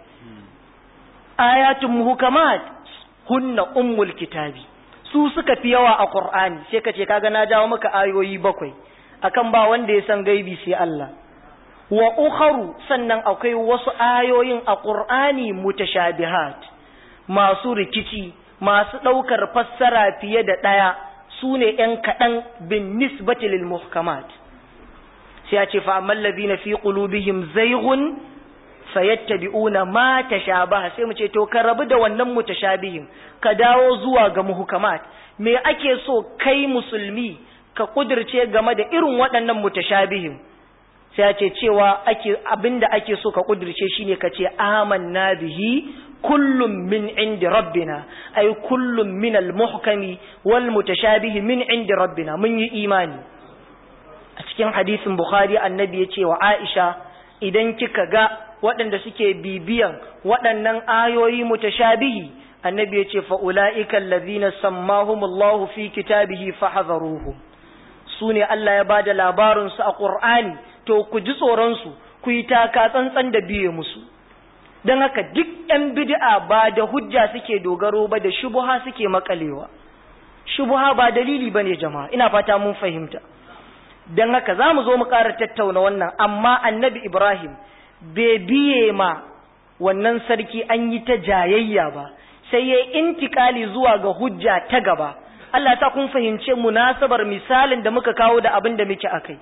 ayatun muhkamat hunna ummul kitabi su suka fi yawa a qur'ani sai ka ce kaga na jawo maka ayoyi bakwai akan ba wanda ya san gaibi sai Allah wa ukharu sannan akwai wasu ayoyin a qur'ani mutashabihat masu rikici masu daukar fassara fiye da daya su ne ‘yan kaɗan bin nisbati lil muhkamat sai ya ce fa'amman labina fi ƙulubihim zaigun fayattabi'una ma tashabaha sai mu ce to ka rabu da wannan mutashabihim ka dawo zuwa ga muhkamat me ake so kai musulmi ka kudirce game da irin waɗannan mutashabihim sai ya ce cewa ake abinda ake so ka kudirce shine ka ce amanna bihi kullum min indi rabbina ay kullum min al-muhkami wal mutashabihi min indi rabbina mun yi imani a cikin hadisin bukhari annabi ya ce wa aisha idan kika ga waɗanda suke bibiyan waɗannan ayoyi mutashabihi annabi ya ce fa ulaika allazina sammahumullahu fi kitabihi fahadharuhum su ne Allah ya bada labarin su a Qur'ani to ku ji tsoron su ku yi taka tsantsan da biye musu don haka duk ‘yan bid'a ba da hujja suke dogaro ba da shubuha suke makalewa shubuha ba dalili ba ne jama'a ina fata mun fahimta don haka za mu zo mu ƙara tattauna wannan amma annabi ibrahim bai biye ma wannan sarki an yi ta jayayya ba sai ya intikali zuwa ga hujja ta gaba Allah ta kun fahimce munasabar misalin da muka kawo da abin da muke akai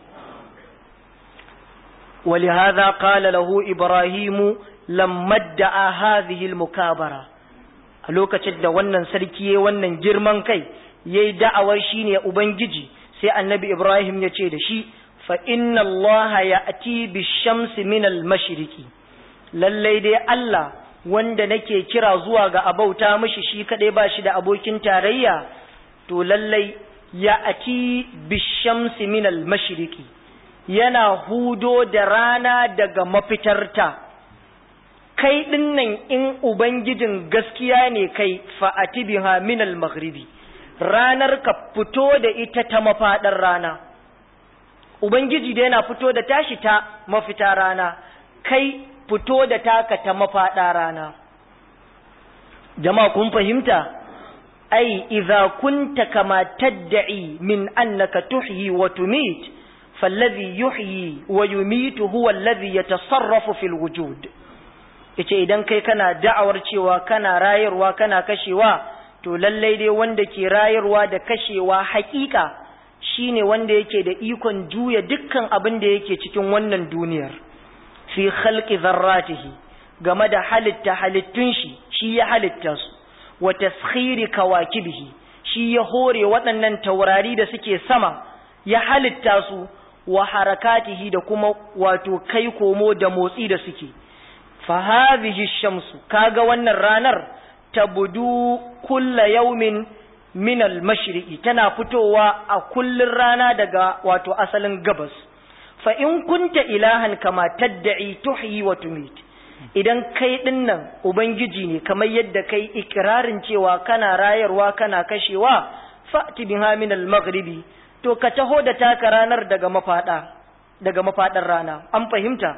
ولهذا قال له إبراهيم لما ادعى هذه المكابرة a lokacin da wannan sarki ya wannan girman kai ya yi da'awar shi ne Ubangiji sai annabi Ibrahim ya ce da shi fa inna Allah ya ati bi shamsi min al mashriqi lallai dai Allah wanda nake kira zuwa ga abauta mishi shi kadai ba shi da abokin tarayya to lallai ya ati bi shamsi min al mashriqi yana hudo da rana daga mafitarta kai dinnan in ubangijin gaskiya ne kai fa'ati biha min al maghribi ranar ka fito da ita ta mafaɗar rana ubangiji da yana fito da tashi ta mafita rana kai fito da taka ta mafaɗa rana jama'a kun fahimta ai idza kunta kama tad'i min annaka tuhyi wa tumit fallazi yuhyi wa yumitu huwa allazi yatasarrafu fil wujud yace idan kai kana da'awar cewa kana rayarwa kana kashewa to lallai dai wanda ke rayarwa da kashewa hakika shine wanda yake da ikon juya dukkan abin da yake cikin wannan duniyar fi khalqi dharratihi game da halitta halittun shi shi ya halitta su wa taskhiri kawakibihi shi ya hore waɗannan taurari da suke sama ya halitta su wa harakatihi da kuma wato kai komo da motsi da suke fa hadhihi shamsu kaga wannan ranar tabudu kulla yaumin min al-mashriqi tana fitowa a kullun rana daga wato asalin gabas fa in kunta ilahan kama tad'i tuhyi wa tumit idan kai dinnan ubangiji ne kamar yadda kai ikirarin cewa kana rayarwa kana kashewa fa'ti biha min al-maghribi to ka taho da taka ranar daga mafada daga mafadar rana an fahimta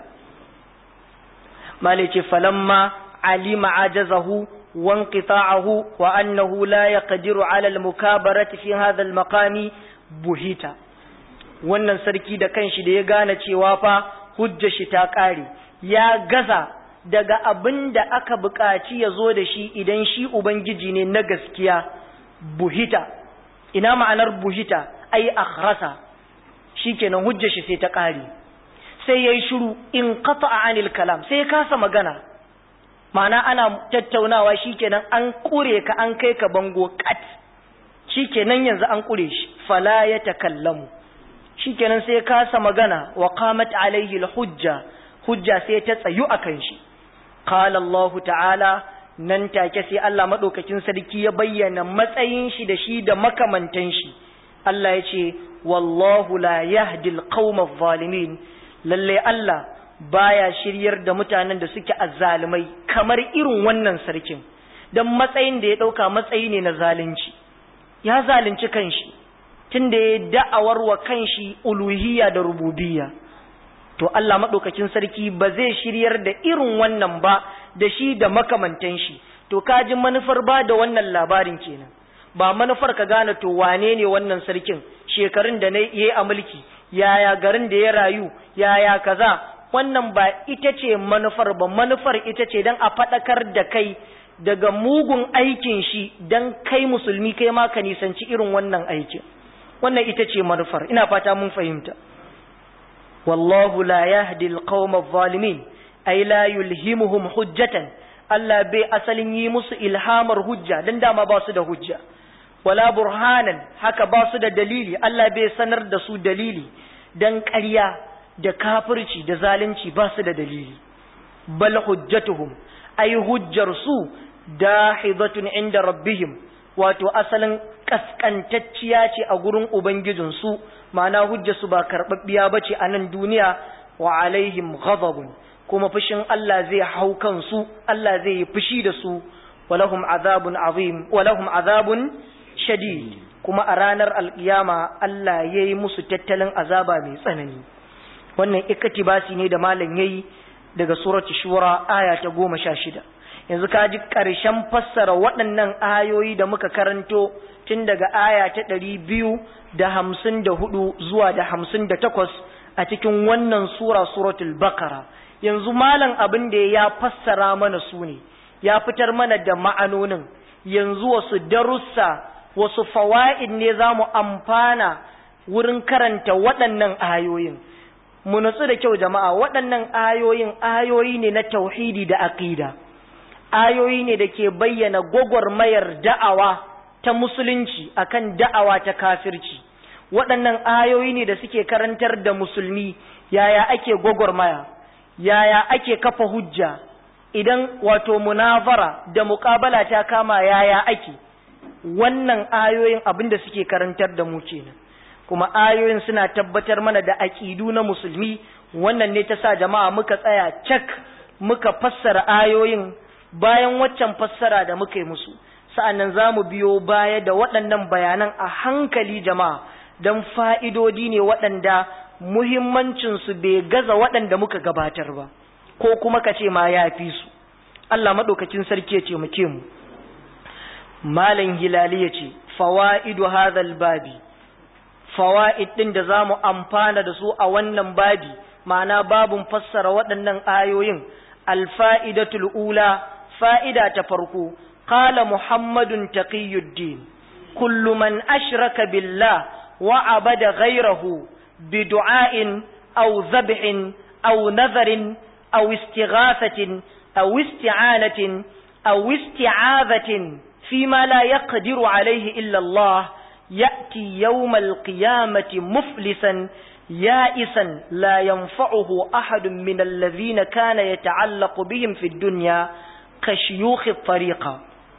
malice falamma alima ajazahu وانقطاعه وأنه لا يقدر على المكابرة في هذا المقام بهيتا wannan sarki da kanshi da ya gane cewa fa hujja shi ta ƙare ya gaza daga abin da aka buƙaci ya zo da shi idan shi ubangiji ne na gaskiya buhita ina ma'anar buhita ai akhrasa shikenan hujja shi sai ta ƙare sai yayi shiru in qata'a anil kalam sai ya kasa magana ma'ana ana tattaunawa shikenan an kure ka an kai ka bango kat shikenan yanzu an kure shi fala ya takallamu shikenan sai ya kasa magana wa qamat alaihi alhujja hujja sai ta tsayu akan shi qala Allah ta'ala nan take sai Allah madaukakin sarki ya bayyana matsayin shi da shi da makamantan shi Allah ya ce wallahu la yahdi alqawma adh-dhalimin lalle Allah baya shiryar da mutanen da suke azzalumai kamar irin wannan sarkin don matsayin da ya ɗauka matsayi ne na zalunci ya zalunci kanshi tun da ya da'awar wa kanshi uluhiyya da rububiyya to Allah maɗaukakin sarki ba zai shiryar da irin wannan ba da shi da makamantan shi to kaji manufar ba da wannan labarin kenan ba manufar ka gane to wane ne wannan sarkin shekarun da na yi a mulki yaya garin da ya rayu yaya kaza wannan ba ita ce manufar ba manufar ita ce don a faɗakar da kai daga mugun aikin shi don kai musulmi kai ma ka nisanci irin wannan aikin wannan ita ce manufar ina fata mun fahimta wallahu la yahdi alqawma adh-dhalimin ay la yulhimuhum hujjatan Allah bai asalin yi musu ilhamar hujja dan dama ba su da hujja wala burhanan haka ba su da dalili Allah bai sanar da su dalili dan ƙarya da kafirci da zalunci ba su da dalili bal hujjatuhum ay hujjar su dahidatun inda rabbihim wato asalin kaskantacciya ce a gurin ubangijin su ma'ana hujjar su ba karbabbiya bace a nan duniya wa alaihim ghadabun kuma fushin Allah zai hau kansu Allah zai yi fushi da su walahum azabun azim walahum azabun shadid kuma a ranar alkiyama Allah yayi musu tattalin azaba mai tsanani wannan iktibasi ne da malam yayi daga surati shura aya ta goma sha shida yanzu ka ji ƙarshen fassara waɗannan ayoyi da muka karanto tun daga aya ta ɗari biyu da hamsin da hudu zuwa da hamsin da takwas a cikin wannan sura suratul bakara yanzu malam abin da ya fassara mana su ne ya fitar mana da ma'anonin yanzu wasu darussa wasu fawa'id ne za mu amfana wurin karanta waɗannan ayoyin mu nutsu da kyau jama'a waɗannan ayoyin ayoyi ne na tauhidi da aqida ayoyi ne da ke bayyana gwagwarmayar da'awa ta musulunci akan da'awa ta kafirci waɗannan ayoyi ne da suke karantar da musulmi yaya ake gwagwarmaya yaya ake kafa hujja idan wato munazara da muƙabala ta kama yaya ake wannan ayoyin abin da suke karantar da mu kenan kuma ayoyin suna tabbatar mana da aƙidu na musulmi wannan ne ta sa jama'a muka tsaya cak muka fassara ayoyin bayan waccan fassara da muka yi musu sa'annan za mu biyo baya da waɗannan bayanan a hankali jama'a don fa'idodi ne waɗanda muhimmancinsu bai gaza waɗanda muka gabatar ba ko kuma ka ce ma ya fi su Allah maɗaukacin sarki ya ce mu ke mu malam hilali ya ce fawa'idu hadhal babi fawaid din da zamu amfana da su a wannan babi ma'ana babun fassara waɗannan ayoyin alfa'idatul ula fa'ida ta farko qala muhammadun taqiyuddin kullu man ashraka billah wa abada ghayrahu bidu'ain aw dhabhin aw nadharin aw istighathatin aw isti'anatin aw isti'adhatin fima la yaqdiru alayhi illa Allah ya'ti yawm al-qiyamati muflisan يائسا لا ينفعه أحد من الذين كان يتعلق بهم في الدنيا كشيوخ الطريقة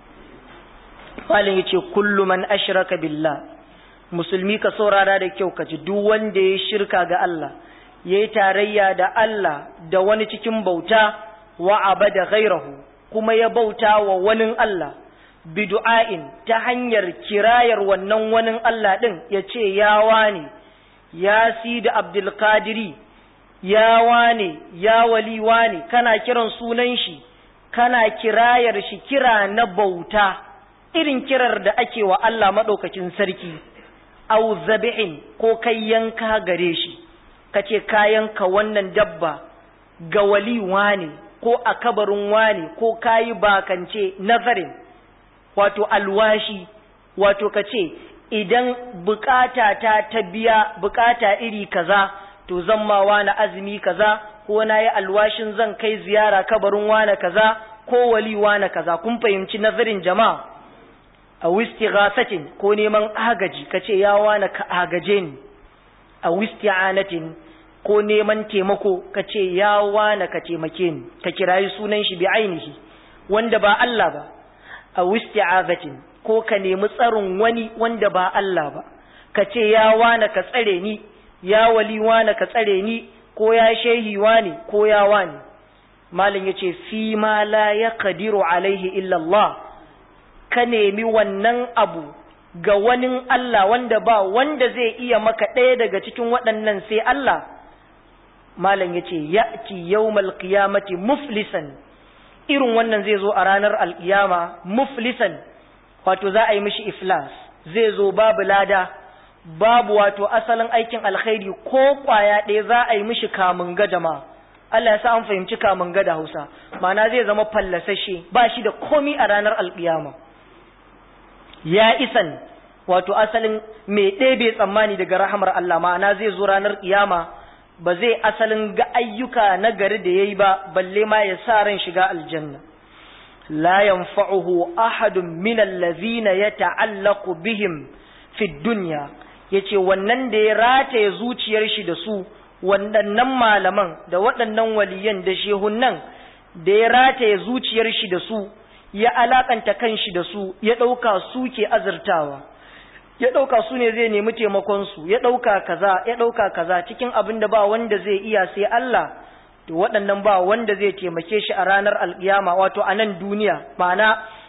قال يتي كل من أشرك بالله musulmi ka saurara da kyau ka ji duk wanda ya shirka ga Allah ya yi tarayya da Allah da wani cikin bauta wa abada ghairahu kuma ya bauta wa wani Allah bidu'ain ta hanyar kirayar wannan wani Allah din ya ce ya wane ya si da abdulkadiri ya wane ya wali wane kana kiran sunan shi kana kirayar shi kira na bauta irin kirar da ake wa Allah maɗaukakin sarki au zabi'in ko kai yanka gare shi kace ka yanka wannan dabba ga wali wane ko a kabarin wane ko kayi bakance nazarin wato alwashi wato kace idan bukata ta ta biya bukata iri kaza to zan ma wani azumi kaza ko na yi alwashin zan kai ziyara kabarin wani kaza ko wali wani kaza kun fahimci nazarin jama'a a wistighasatin ko neman agaji kace ya wani ka agaje ni a wisti'anatin ko neman taimako kace ya wani ka taimake ni ka kirayi sunan shi bi ainihi wanda ba Allah ba a wisti'azatin ko ka nemi tsarin wani wanda ba Allah ba ka ce ya wane ka tsare ni ya wali wane ka tsare ni ko ya shehi wane ko ya wane malin yace fi ma la yaqdiru alaihi illa Allah ka nemi wannan abu ga wani Allah wanda ba wanda zai iya maka ɗaya daga cikin waɗannan sai Allah malam yace ya'ti yawmal qiyamati muflisan irin wannan zai zo a ranar alkiyama muflisan wato za a yi mishi iflas zai zo babu lada babu wato asalin aikin alkhairi ko kwaya ɗaya za a yi mishi kamun ga jama'a Allah ya sa an fahimci kamun ga da Hausa ma'ana zai zama fallasashe ba shi da komi a ranar alkiyama ya isan wato asalin mai ɗebe tsammani daga rahamar Allah ma'ana zai zo ranar kiyama ba zai asalin ga ayyuka na gari da yayi ba balle ma ya sa ran shiga aljanna لا ينفعه أحد من الذين يتعلق بهم في الدنيا yace wannan da ya rataye zuciyar shi da su waɗannan malaman da waɗannan waliyan da shehunnan da ya rataye zuciyar shi da su ya alakanta kan shi da su ya ɗauka su ke azurtawa ya ɗauka su ne zai nemi taimakon su ya ɗauka kaza ya ɗauka kaza cikin abin da ba wanda zai iya sai Allah to waɗannan ba wanda zai taimake shi a ranar alƙiyama wato a nan duniya ma'ana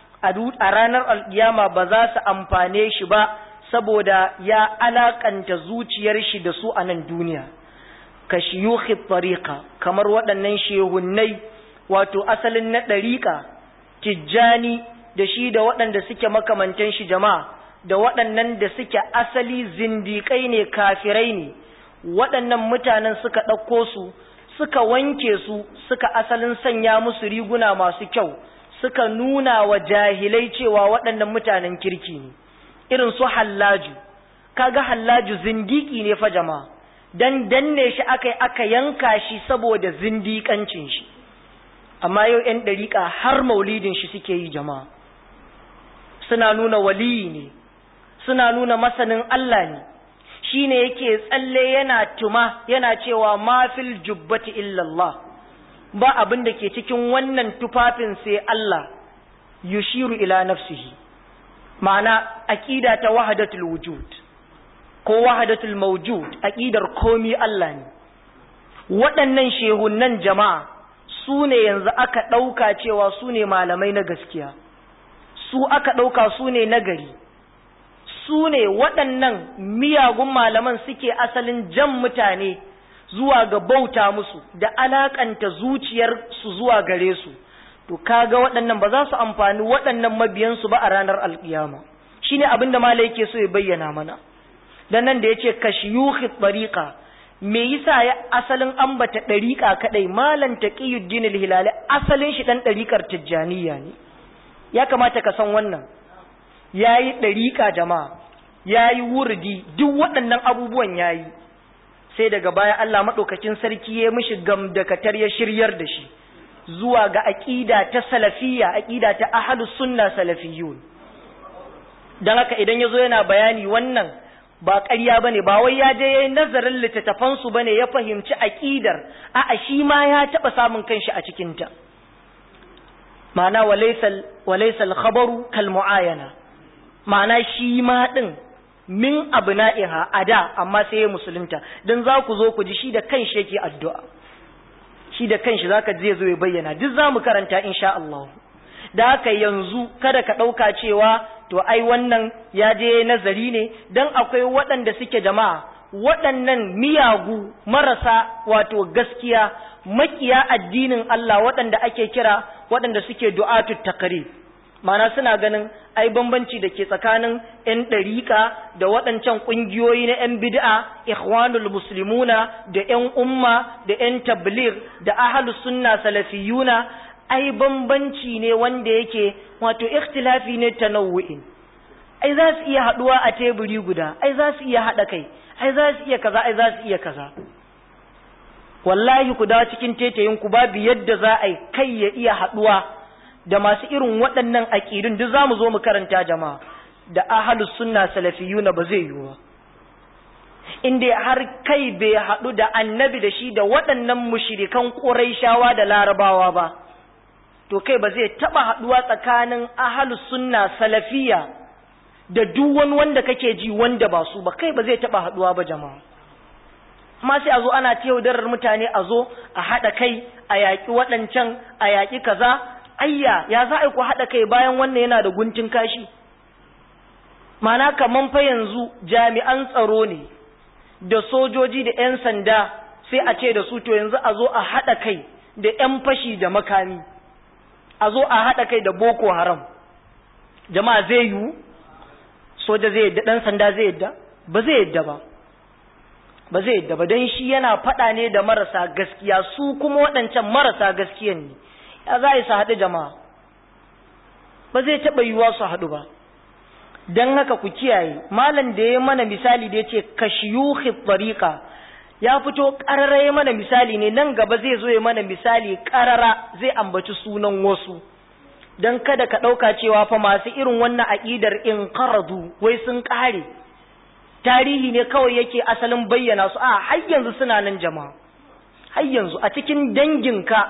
a ranar alƙiyama ba za su amfane shi ba saboda ya alakanta zuciyar shi da su a nan duniya ka shiyuhi tariqa kamar waɗannan shehunnai wato asalin na ɗariƙa tijjani da shi da waɗanda suke makamantan shi jama'a da waɗannan da suke asali zindiƙai ne kafirai ne waɗannan mutanen suka ɗauko su suka wanke su suka asalin sanya musu riguna masu kyau suka nuna wa jahilai cewa waɗannan mutanen kirki ne irin su hallaju kaga hallaju zindiki ne fa jama'a dan danne shi aka aka yanka shi saboda zindikancin shi amma yau 'yan ɗariƙa har maulidin shi suke yi jama'a suna nuna waliyi ne suna nuna masanin Allah ne shi ne yake tsalle yana tuma yana cewa mafil jubbati illallah ba abin da ke cikin wannan tufafin sai Allah yushiru ila nafsihi ma'ana aqida ta wahdatul wujud ko wahdatul mawjud aqidar komi Allah ne waɗannan shehunnan jama'a su ne yanzu aka ɗauka cewa su ne malamai na gaskiya su aka ɗauka su ne nagari su ne waɗannan miyagun malaman suke asalin jan mutane zuwa ga bauta musu da alakanta zuciyar su zuwa gare su to kaga waɗannan ba za su amfani waɗannan mabiyansu ba a ranar alƙiyama shine abin da malai yake so ya bayyana mana dan nan da yace kashiyukhi tariqa me yasa ya asalin ambata dariqa kadai malan taqiyuddin al-hilali asalin shi dan dariqar tijjaniya ne ya kamata ka san wannan yayi dariqa jama'a yayi wurdi duk waɗannan abubuwan yayi sai daga baya Allah madaukakin sarki ya mishi gamdakatar ya shiryar da shi zuwa ga aqida ta salafiyya aqida ta ahlus sunna salafiyun dan haka idan yazo yana bayani wannan ba ƙarya bane ba wai ya je yayin nazarin littattafan su bane ya fahimci aqidar a'a shi ma ya taba samun kanshi a cikin ta ma'ana walaysa walaysa al-khabaru kal muayana ma'ana shi ma din min abna'iha ada amma sai ya musulunta dan za ku zo ku ji shi da kanshi yake addu'a shi da kanshi zaka je zo ya bayyana duk zamu karanta insha Allah da haka yanzu kada ka ɗauka cewa to ai wannan ya je nazari ne dan akwai waɗanda suke jama'a waɗannan miyagu marasa wato gaskiya makiya addinin Allah waɗanda ake kira waɗanda suke du'atut taqrib mana suna ganin ai bambanci da ke tsakanin 'yan ɗariƙa da waɗancan ƙungiyoyi na 'yan bid'a ikhwanul muslimuna da 'yan umma da 'yan tablir da ahlus sunna salafiyuna ai bambanci ne wanda yake wato ikhtilafi ne tanawu'in ai za su iya haɗuwa a teburi guda ai za su iya haɗa kai ai za su iya kaza ai za su iya kaza wallahi ku dawo cikin tetayin ku babu yadda za a yi kai ya iya haɗuwa da masu irin waɗannan aƙidun duk za mu zo mu karanta jama'a da ahalus sunna salafiyuna ba zai yiwu ba inda har kai bai haɗu da annabi da shi da waɗannan mushirikan ƙuraishawa da larabawa ba to kai ba zai taɓa haɗuwa tsakanin ahalus sunna salafiya da duk wani wanda kake ji wanda ba su ba kai ba zai taɓa haɗuwa ba jama'a amma sai a zo ana ta yaudarar mutane a zo a haɗa kai a yaƙi waɗancan a yaƙi kaza ayya ya za a ku haɗa kai bayan wannan yana da guntun kashi mana kaman fa yanzu jami'an tsaro ne da sojoji da 'yan sanda sai a ce da su to yanzu a zo a haɗa kai da 'yan fashi da makami a zo a haɗa kai da boko haram jama'a zai yiwu soja zai yadda ɗan sanda zai yadda ba zai yadda ba ba zai yadda ba don shi yana faɗa ne da marasa gaskiya su kuma waɗancan marasa gaskiyan ne ya za a yi su haɗu jama'a ba zai taɓa yiwuwa su haɗu ba don haka ku kiyaye malam da ya mana misali da ya ce kashiyuhi tsariƙa ya fito ƙarara ya mana misali ne nan gaba zai zo ya mana misali ƙarara zai ambaci sunan wasu don kada ka ɗauka cewa fa masu irin wannan aƙidar in karadu wai sun ƙare tarihi ne kawai yake asalin bayyana su a har yanzu suna nan jama'a har yanzu a cikin danginka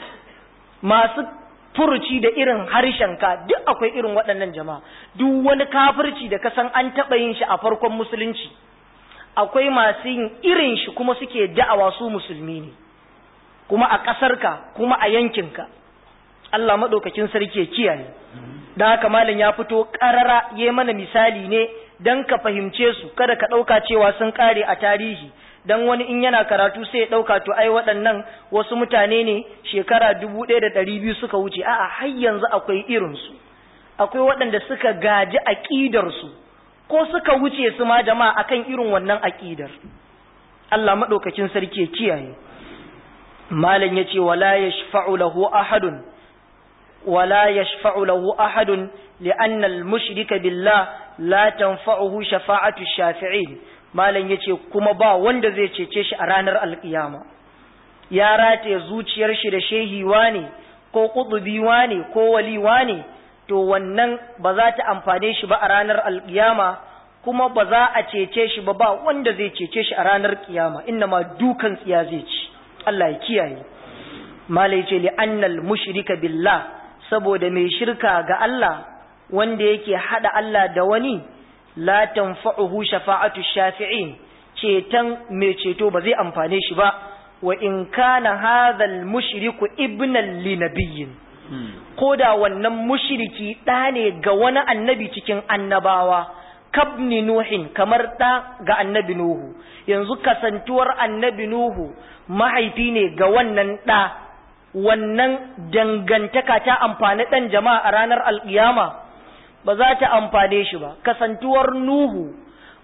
masu furuci da irin harshenka duk akwai irin waɗannan jama'a duk wani kafirci da kasan an taɓa yin shi a farkon musulunci akwai masu yin irin shi kuma suke da'awa su musulmi ne kuma a ƙasarka kuma a yankinka Allah maɗaukakin sarki ya kiyaye da haka malam ya fito ƙarara ya mana misali ne don ka fahimce su kada ka ɗauka cewa sun ƙare a tarihi dan wani in yana karatu sai ya ɗauka to ai waɗannan wasu mutane ne shekara dubu ɗaya da ɗari biyu suka wuce a'a har yanzu akwai irinsu akwai waɗanda suka gaji aƙidarsu ko suka wuce su ma jama'a akan irin wannan aƙidar Allah maɗaukakin sarki ya kiyaye malam ya ce wala yashfa'u lahu ahadun wala yashfa'u lahu ahadun li'anna al-mushrika billah la tanfa'uhu shafa'atu shafi'in malam ya ce kuma ba wanda zai cece shi a ranar alkiyama ya rataye zuciyar shi da shehiwa ne ko ƙudubiwa ne ko waliwa ne to wannan ba za ta amfane shi ba a ranar alkiyama kuma ba za a cece shi ba ba wanda zai cece shi a ranar kiyama inna ma dukan tsiya zai ci Allah ya kiyaye malai ce li annal mushrika billah saboda mai shirka ga Allah wanda yake hada Allah da wani la tanfa'uhu shafa'atu shafi'in ceton mai ceto ba zai amfane shi ba wa in kana hadha al-mushriku ibnan li nabiyyin koda wannan mushriki da ne ga wani annabi cikin annabawa kabni nuhin kamar da ga annabi nuhu yanzu kasantuwar annabi nuhu mahaifi ne ga wannan da wannan dangantaka ta amfani dan jama'a a ranar alkiyama ba za ta amfane shi ba kasantuwar nuhu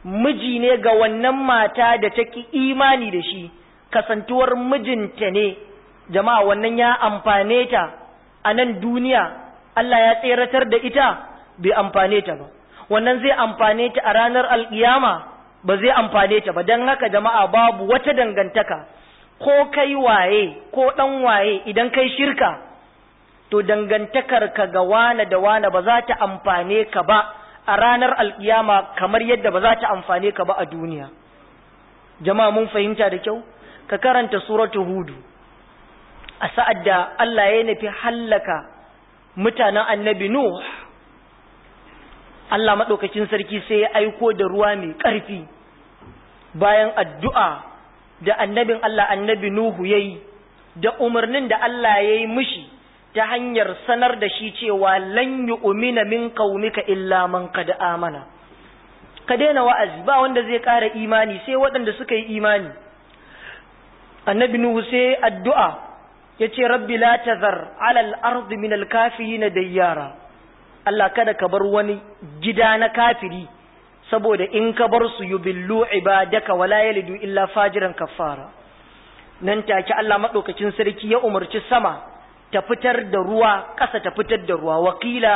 miji ne ga wannan mata da take imani da shi kasantuwar mijinta ne jama'a wannan ya amfane ta a nan duniya Allah ya tseratar da ita bai amfane ta ba wannan zai amfane ta a ranar alkiyama ba zai amfane ta ba don haka jama'a babu wata dangantaka ko kai waye ko dan waye idan kai shirka to dangantakar ka ga wane da wane ba za ta amfane ka ba a ranar alkiyama kamar yadda ba za ta amfane ka ba a duniya jama'a mun fahimta da kyau ka karanta suratu hudu a sa'ad da Allah ya nufi hallaka mutanen annabi Nuh Allah maɗaukacin sarki sai ya aiko da ruwa mai ƙarfi bayan addu'a da annabin Allah annabi Nuhu ya yi da umarnin da Allah ya yi mishi ta hanyar sanar da shi cewa lan yi umina min qaumika illa man qad amana ka daina wa'azi ba wanda zai ƙara imani sai waɗanda suka yi imani annabi nuhu sai addu'a ya ce rabbi la tazar alal ardi min alkafirin dayyara Allah kada ka bar wani gida na kafiri saboda in ka bar su yubillu ibadaka wala yalidu illa fajiran kafara nan take Allah madaukakin sarki ya umarci sama ta fitar da ruwa ƙasa ta fitar da ruwa wakila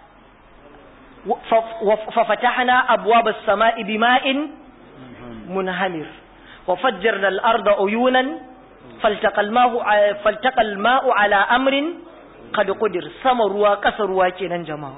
fa fatahna abwabas sama'i bima'in munhamir wa fajjarna al-arda uyunan faltaqa al-ma'u faltaqa al-ma'u ala amrin qad qudir sama ruwa ƙasa ruwa kenan jama'a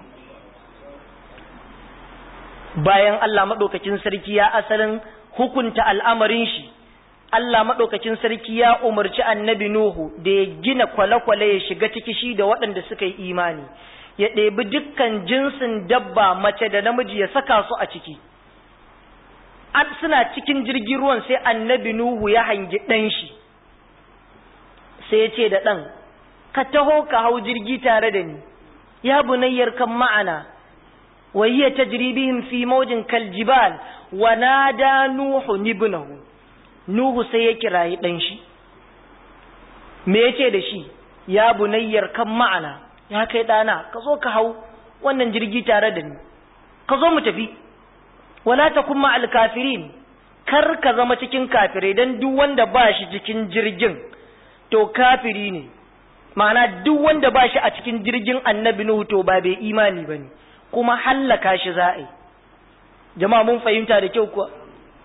bayan Allah madaukakin sarki ya asalin hukunta al'amarin shi Allah maɗaukacin sarki ya umarci annabi Nuhu da ya gina kwale-kwale ya shiga ciki shi da waɗanda suka yi imani, ya ɗebi dukkan jinsin dabba mace da namiji ya saka su a ciki. An suna cikin jirgin ruwan sai annabi Nuhu ya hangi ɗan shi, sai ya ce da ɗan, ka taho ka hau jirgi tare da ni, ya bunayyar kan ma'ana, wayya tajribihim fi maujin kaljibal wa nada Nuhu nibnahu. Nuhu sai ya kirayi ɗan shi, me ya ce da shi, ya bunayyar kan ma'ana, ya kai ɗana, ka zo ka hau wannan jirgi tare da ni, ka zo mu tafi, wala ta kuma alkafirin, kar ka zama cikin kafirai don duk wanda ba shi cikin jirgin, to kafiri ne, ma'ana duk wanda ba shi a cikin jirgin annabi Nuhu to ba bai imani ba ne, kuma hallaka shi za'a yi. Jama'a mun fahimta da kyau kuwa.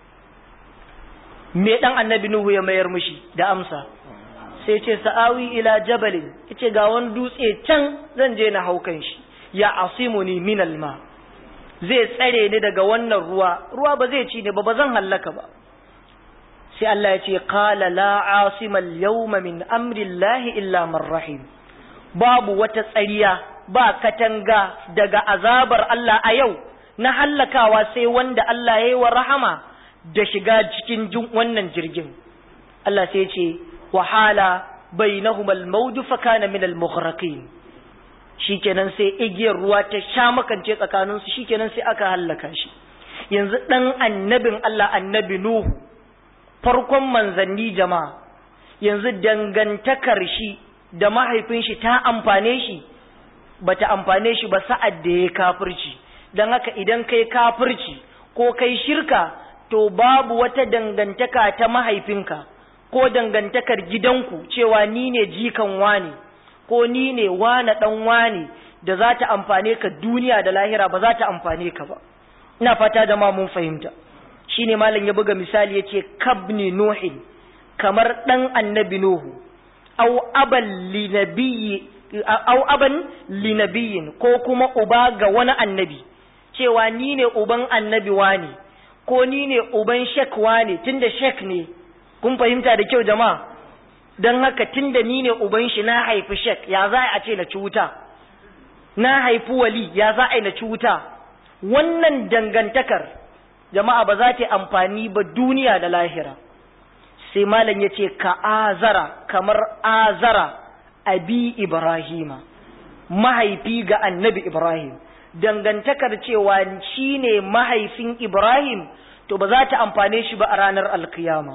me dan annabi nuhu ya mayar mishi da amsa sai ce sa'awi ila jabalin yace ga wani dutse can zan je na haukan shi ya asimuni min alma zai tsare ni daga wannan ruwa ruwa ba zai ci ne ba ba zan hallaka ba sai Allah ya ce qala la asima al-yawma min amri Allah illa man rahim babu wata tsariya ba katanga daga azabar Allah a yau na hallakawa sai wanda Allah ya yi wa rahama da shiga cikin wannan jirgin Allah sai ce wahala bainahum al-mawj fa kana min al-mughraqin shikenan sai igiyar ruwa ta sha makance tsakanin su shikenan sai aka hallaka shi yanzu dan annabin Allah annabi Nuhu farkon manzanni jama'a yanzu dangantakar shi da mahaifin shi ta amfane shi bata amfane shi ba sa'ad da ya kafirci dan haka idan kai kafirci ko kai shirka to babu wata dangantaka ta mahaifinka ko dangantakar gidanku cewa ni ne jikan wane ko ni ne wane dan wane da za ta amfane ka duniya da lahira ba za ta amfane ka ba ina fata da ma mun fahimta shine malam ya buga misali yace kabni nuhin kamar dan annabi nuhu aw aban linabiyyi aw aban linabiyyin ko kuma uba ga wani annabi cewa ni ne uban annabi wane ko ni ne uban shek wane tunda shek ne kun fahimta da kyau jama'a don haka tunda ni ne uban shi na haifi shek ya za a ce na ci wuta na haifi wali ya za a yi na ci wuta wannan dangantakar jama'a ba za ta amfani ba duniya da lahira sai malam ya ce ka azara kamar azara abi ibrahima mahaifi ga annabi ibrahim dangantakar cewa shi ne mahaifin Ibrahim to ba za ta amfane shi ba a ranar alkiyama.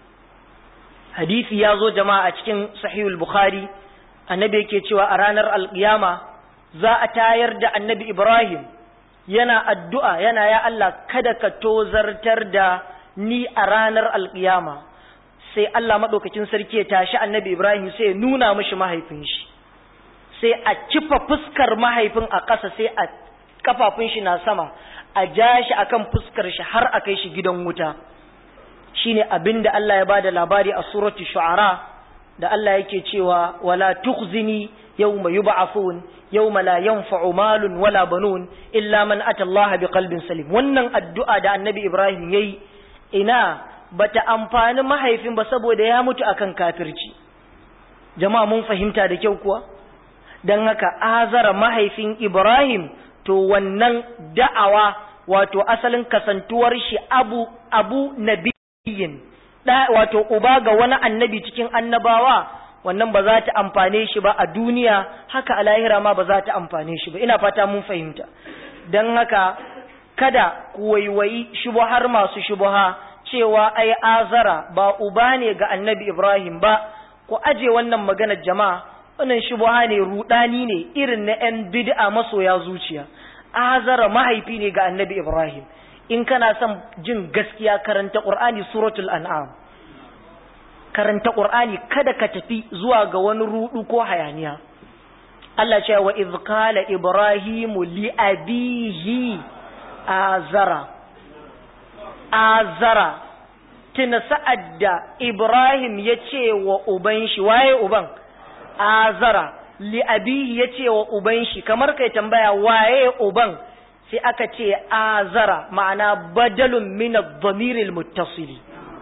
Hadisi ya zo jama'a a cikin sahihul Bukhari, annabi yake cewa a ranar alkiyama za a tayar da annabi Ibrahim yana addu'a yana ya Allah kada ka tozartar da ni a ranar alƙiyama sai Allah maɗaukacin sarki ya tashi annabi Ibrahim sai ya nuna mishi mahaifin shi sai a kifa fuskar mahaifin a ƙasa sai a kafafun shi na sama a ja shi akan fuskar shi har a kai shi gidan wuta shine abin da Allah ya bada labari a suratu shu'ara da Allah yake cewa wala tukhzini yawma yub'athun yawma la yanfa'u malun wala banun illa man ata Allah biqalbin salim wannan addu'a da annabi Ibrahim yayi ina bata amfani mahaifin ba saboda ya mutu akan kafirci jama'a mun fahimta da kyau kuwa dan haka azara mahaifin Ibrahim to wannan da'awa wato asalin kasantuwar shi abu abu nabiyin da wato uba ga wani annabi cikin annabawa wannan ba za ta amfane shi ba a duniya haka a lahira ma ba za ta amfane shi ba ina fata mun fahimta don haka kada ku waiwayi shubuhar masu shubuha cewa ai azara ba uba ne ga annabi ibrahim ba ku aje wannan maganar jama'a wannan shubuha ne rudani ne irin na yan bid'a masoya zuciya azara mahaifi ne ga annabi ibrahim in kana son jin gaskiya karanta qur'ani suratul an'am karanta qur'ani kada ka tafi zuwa ga wani rudu ko hayaniya Allah ce wa idh qala ibrahimu li abihi azara azara tuna sa'ad da ibrahim ya ce wa uban shi waye uban azara li abihi ya ce wa uban shi kamar kai tambaya waye uban sai aka ce azara ma'ana badalun min ad-damir al-muttasil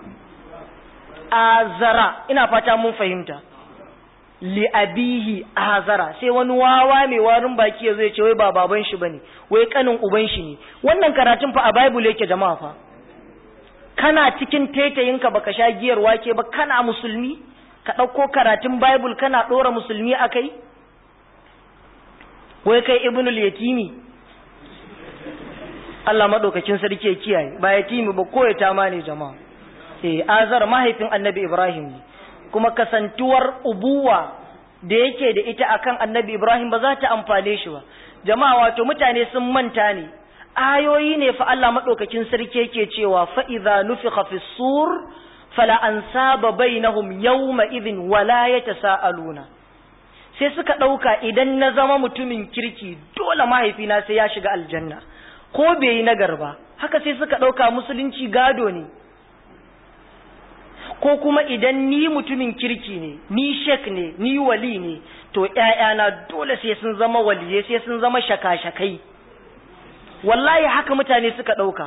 azara ina fata mun fahimta li abihi azara sai wani wawa mai warin baki yazo ya ce wai ba baban shi bane wai kanin uban shi ne wannan karatun fa a bible yake jama'a fa kana cikin taitayinka baka sha giyar wake ba kana musulmi ka ɗauko karatun bible kana ɗora musulmi a kai wai kai ibnul yatimi Allah maɗaukakin sarki ya kiyaye ba yatimi ba ko ya tama ne jama'a eh azar mahaifin annabi ibrahim ne kuma kasantuwar ubuwa da yake da ita akan annabi ibrahim ba za ta amfane shi ba jama'a wato mutane sun manta ne ayoyi ne fa Allah maɗaukakin sarki yake cewa fa idza nufikha fi sur fala ansaba bainahum yawma idhin wala yatasaaluna sai suka ɗauka idan na zama mutumin kirki dole mahaifina sai ya shiga aljanna ko bai yi nagar ba haka sai suka ɗauka musulunci gado ne ko kuma idan ni mutumin kirki ne ni shek ne ni wali ne to ‘ya'yana dole sai sun zama waliye sai sun zama shaka-shakai wallahi haka mutane suka ɗauka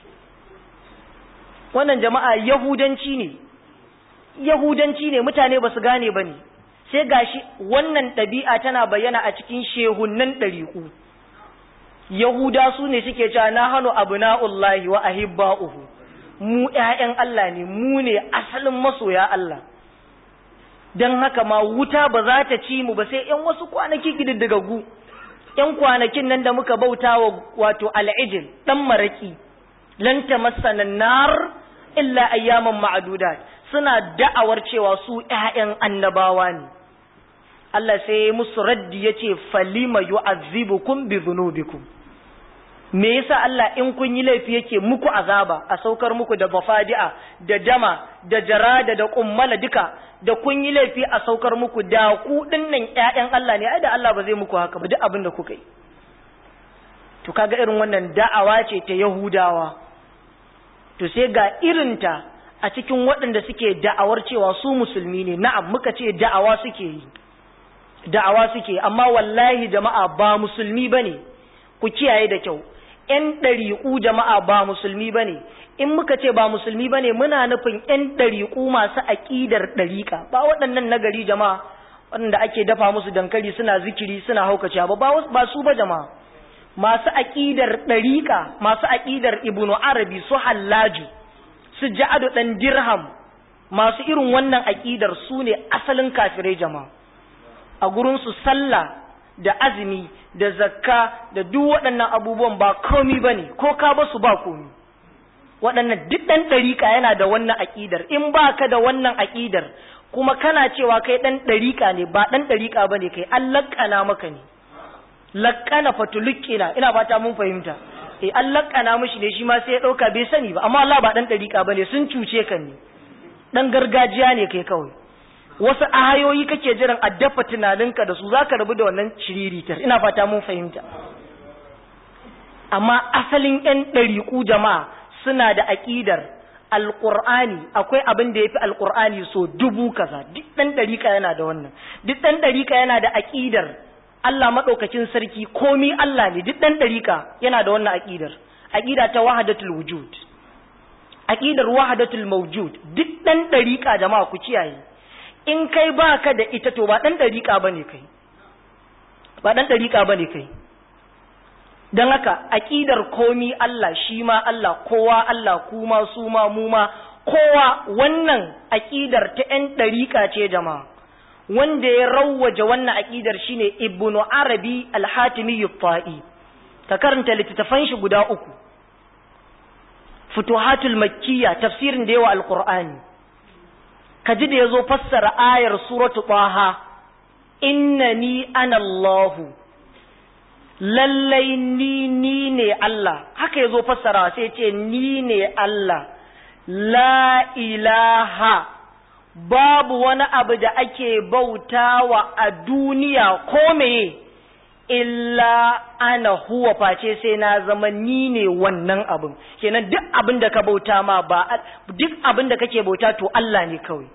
wannan jama'a yahudanci ne yahudanci ne mutane ba su gane ba ne sai gashi wannan ɗabi'a tana bayyana a cikin shehunnan ɗariƙu yahuda su ne suke cewa na hannu abu na'ullahi wa ahibba'uhu mu ‘ya'yan Allah ne mu ne asalin masoya Allah don haka ma wuta ba za ta ci mu ba sai ‘yan wasu kwanaki gididdigaggu ‘yan kwanakin nan da muka bauta wa wato al'ijil ɗan maraƙi lanta masanan nar illa ayyaman ma'adudat suna da'awar cewa su ‘ya'yan annabawa ne Allah sai musu raddi ya ce falima yu'azzibukum bi dhunubikum me yasa Allah in kun yi laifi yake muku azaba a saukar muku da bafadi'a da dama da jarada da kummala duka da kun yi laifi a saukar muku da ku dinnan ƴaƴan Allah ne ai da Allah ba zai muku haka ba duk abin da kuka yi to kaga irin wannan da'awa ce ta Yahudawa to sai ga irinta a cikin waɗanda suke da'awar cewa su musulmi ne na'am muka ce da'awa suke yi da'awa suke amma wallahi jama'a ba musulmi bane ku kiyaye da kyau ‘yan ɗariƙu jama'a ba musulmi ba ne, in muka ce ba musulmi ba ne muna nufin ‘yan ɗariƙu masu aƙidar ɗariƙa, ba waɗannan nagari jama'a waɗanda ake dafa musu dankali suna zikiri suna haukace ba, ba su ba jama'a. Masu aƙidar ɗariƙa, masu aƙidar Ibnu Arabi su hallaju, su ja'adu ɗan dirham, masu irin wannan aƙidar su ne asalin kafirai jama'a. A gurinsu sallah da azumi da zakka da duk waɗannan abubuwan ba komi ba ne ko ka basu ba komi waɗannan duk ɗan ɗariƙa yana da wannan aƙidar in ba ka da wannan aƙidar kuma kana cewa kai ɗan ɗariƙa ne ba ɗan ɗariƙa ba ne kai an laƙana maka ne laƙana fatulukkina ina fata mun fahimta eh an laƙana mishi ne shi ma sai ya ɗauka bai sani ba amma Allah ba ɗan ɗariƙa ba ne sun cuce ka ne ɗan gargajiya ne kai kawai wasu ahayoyi kake jiran a dafa tunaninka da su za ka rabu da wannan shiriritar ina fata mun fahimta amma asalin 'yan ɗariƙu jama'a suna da aƙidar alƙur'ani akwai abin da ya fi alƙur'ani so dubu kaza duk ɗan ɗariƙa yana da wannan duk ɗan ɗariƙa yana da aƙidar Allah maɗaukakin sarki komi Allah ne duk ɗan ɗariƙa yana da wannan aƙidar aƙida ta wahadatul wujud aƙidar wahadatul mawjud duk ɗan ɗariƙa jama'a ku kiyaye in kai baka da ita to ba ɗan ɗariƙa bane kai ba ɗan ɗariƙa bane kai don haka aƙidar komi Allah shi ma Allah kowa Allah kuma su ma mu ma kowa wannan aƙidar ta ‘yan ɗariƙa ce jama'a wanda ya rawwaje wannan aƙidar shine ibnu arabi alhatimi yufa'i ka karanta littattafan shi guda uku futuhatul makkiya tafsirin da yawa alqur'ani ka ji da yazo fassara ayar suratu taha innani ana allahu lallai ni ni ne Allah haka ya zo fassara sai ce ni ne Allah la ilaha babu wani abu da ake bautawa a duniya ko meye illa ana huwa face sai na zama ni ne wannan abin kenan duk abin da ka bauta ma ba duk abin da kake bauta to Allah ne kawai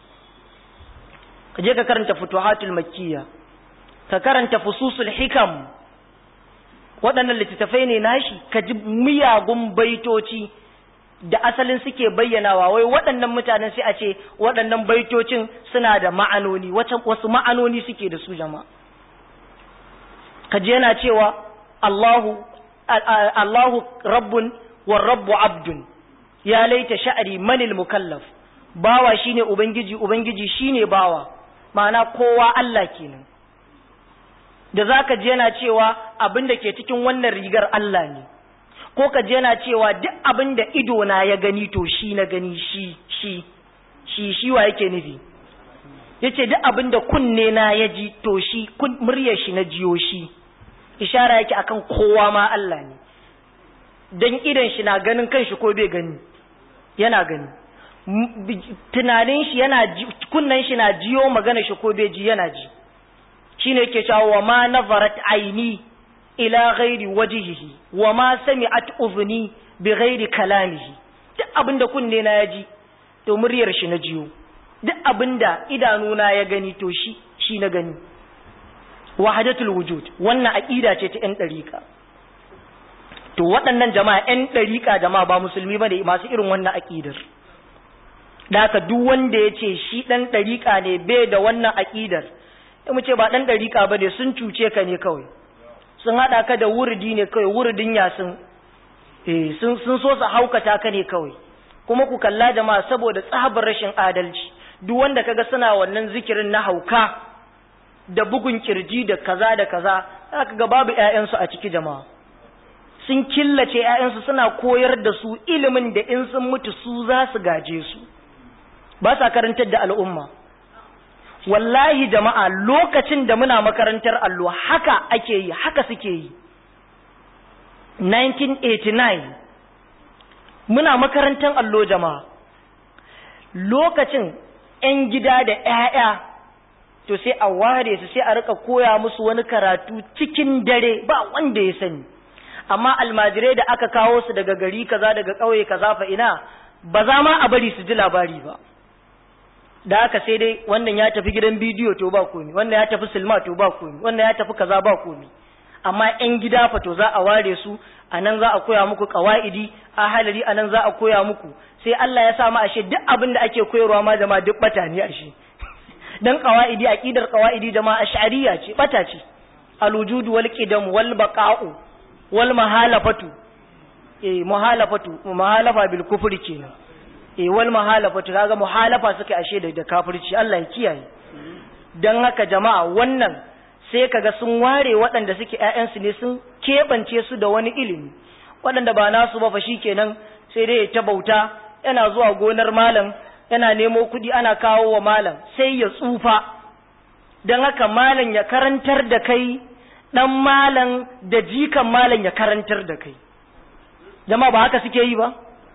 ka je ka karanta futuhatul makkiya ka karanta fususul hikam waɗannan littattafai ne nashi ka ji miyagun baitoci da asalin suke bayyanawa wai waɗannan mutanen sai a ce waɗannan baitocin suna da ma'anoni wasu ma'anoni suke da su jama'a ka ji yana cewa Allahu Allahu rabbun wa rabbu abdun ya laita sha'ari manil mukallaf bawa shine ubangiji ubangiji shine bawa ma'ana kowa Allah kenan da za ka je yana cewa abin da ke cikin wannan rigar Allah ne, ko ka je yana cewa duk abin da ido na ya gani to shi na gani shi, shi, shi, shi wa yake nufi. Ya ce duk abin da kunne na ya ji to shi, muryar shi na jiyo shi, ishara yake akan kowa ma Allah ne, don idan shi na ganin kan shi ko bai gani, yana gani. Tunanin shi yana kunnen shi na jiyo magana shi ko bai ji yana ji. shine yake cewa wa ma nazarat aini ila ghairi wajhihi wa ma sami'at udhni bi ghairi kalamihi duk abinda kunne na yaji to muryar shi na jiyo duk abinda idanu na ya gani to shi shi na gani wahdatul wujud wannan aqida ce ta yan dariqa to waɗannan jama'a yan dariqa jama'a ba musulmi bane masu irin wannan aqidar da haka duk wanda ya ce shi ɗan ɗariƙa ne bai da wannan aƙidar mu ce ba ɗan ɗariƙa ba ne sun cuce ka ne kawai sun haɗa ka da wuridi ne kawai wuridin yasin eh sun sun so su haukata ka ne kawai kuma ku kalla jama'a saboda tsabar rashin adalci duk wanda kaga suna wannan zikirin na hauka da bugun kirji da kaza da kaza zaka ga babu ƴaƴansu a ciki jama'a sun killace ƴaƴansu suna koyar da su ilimin da in sun mutu su za su gaje su ba sa karantar da al'umma wallahi jama'a lokacin da muna makarantar allo haka ake yi haka suke yi 1989 muna makarantar allo jama'a lokacin 'yan gida da 'ya'ya to sai a ware su sai a rika koya musu wani karatu cikin dare ba wanda ya sani amma almajirai da aka kawo su daga gari kaza daga ƙauye kaza fa ina ba za ma a bari su ji labari ba da haka sai dai wannan ya tafi gidan bidiyo to ba komi wannan ya tafi silma to ba komi wannan ya tafi kaza ba komi amma yan gida fa to za a ware su a nan za a koya muku kawaidi a halari a nan za a koya muku sai Allah ya sa mu ashe duk abin da ake koyarwa ma jama'a duk bata ne ashe dan kawaidi aqidar kawaidi jama'a ash'ariyya ce bata ce alwujud wal qidam wal baqa'u wal mahalafatu eh muhalafatu muhalafa bil kufri kenan eh wal muhalafatu kaga muhalafa suka ashe da kafirci Allah ya kiyaye dan haka jama'a wannan sai kaga sun ware waɗanda suke ƴaƴansu ne sun keɓance su da wani ilimi waɗanda ba nasu ba fa shikenan sai dai ta bauta yana zuwa gonar malam yana nemo kuɗi ana kawo wa malam sai ya tsufa don haka malam ya karantar da kai ɗan malam da jikan malam ya karantar da kai jama'a ba haka suke yi ba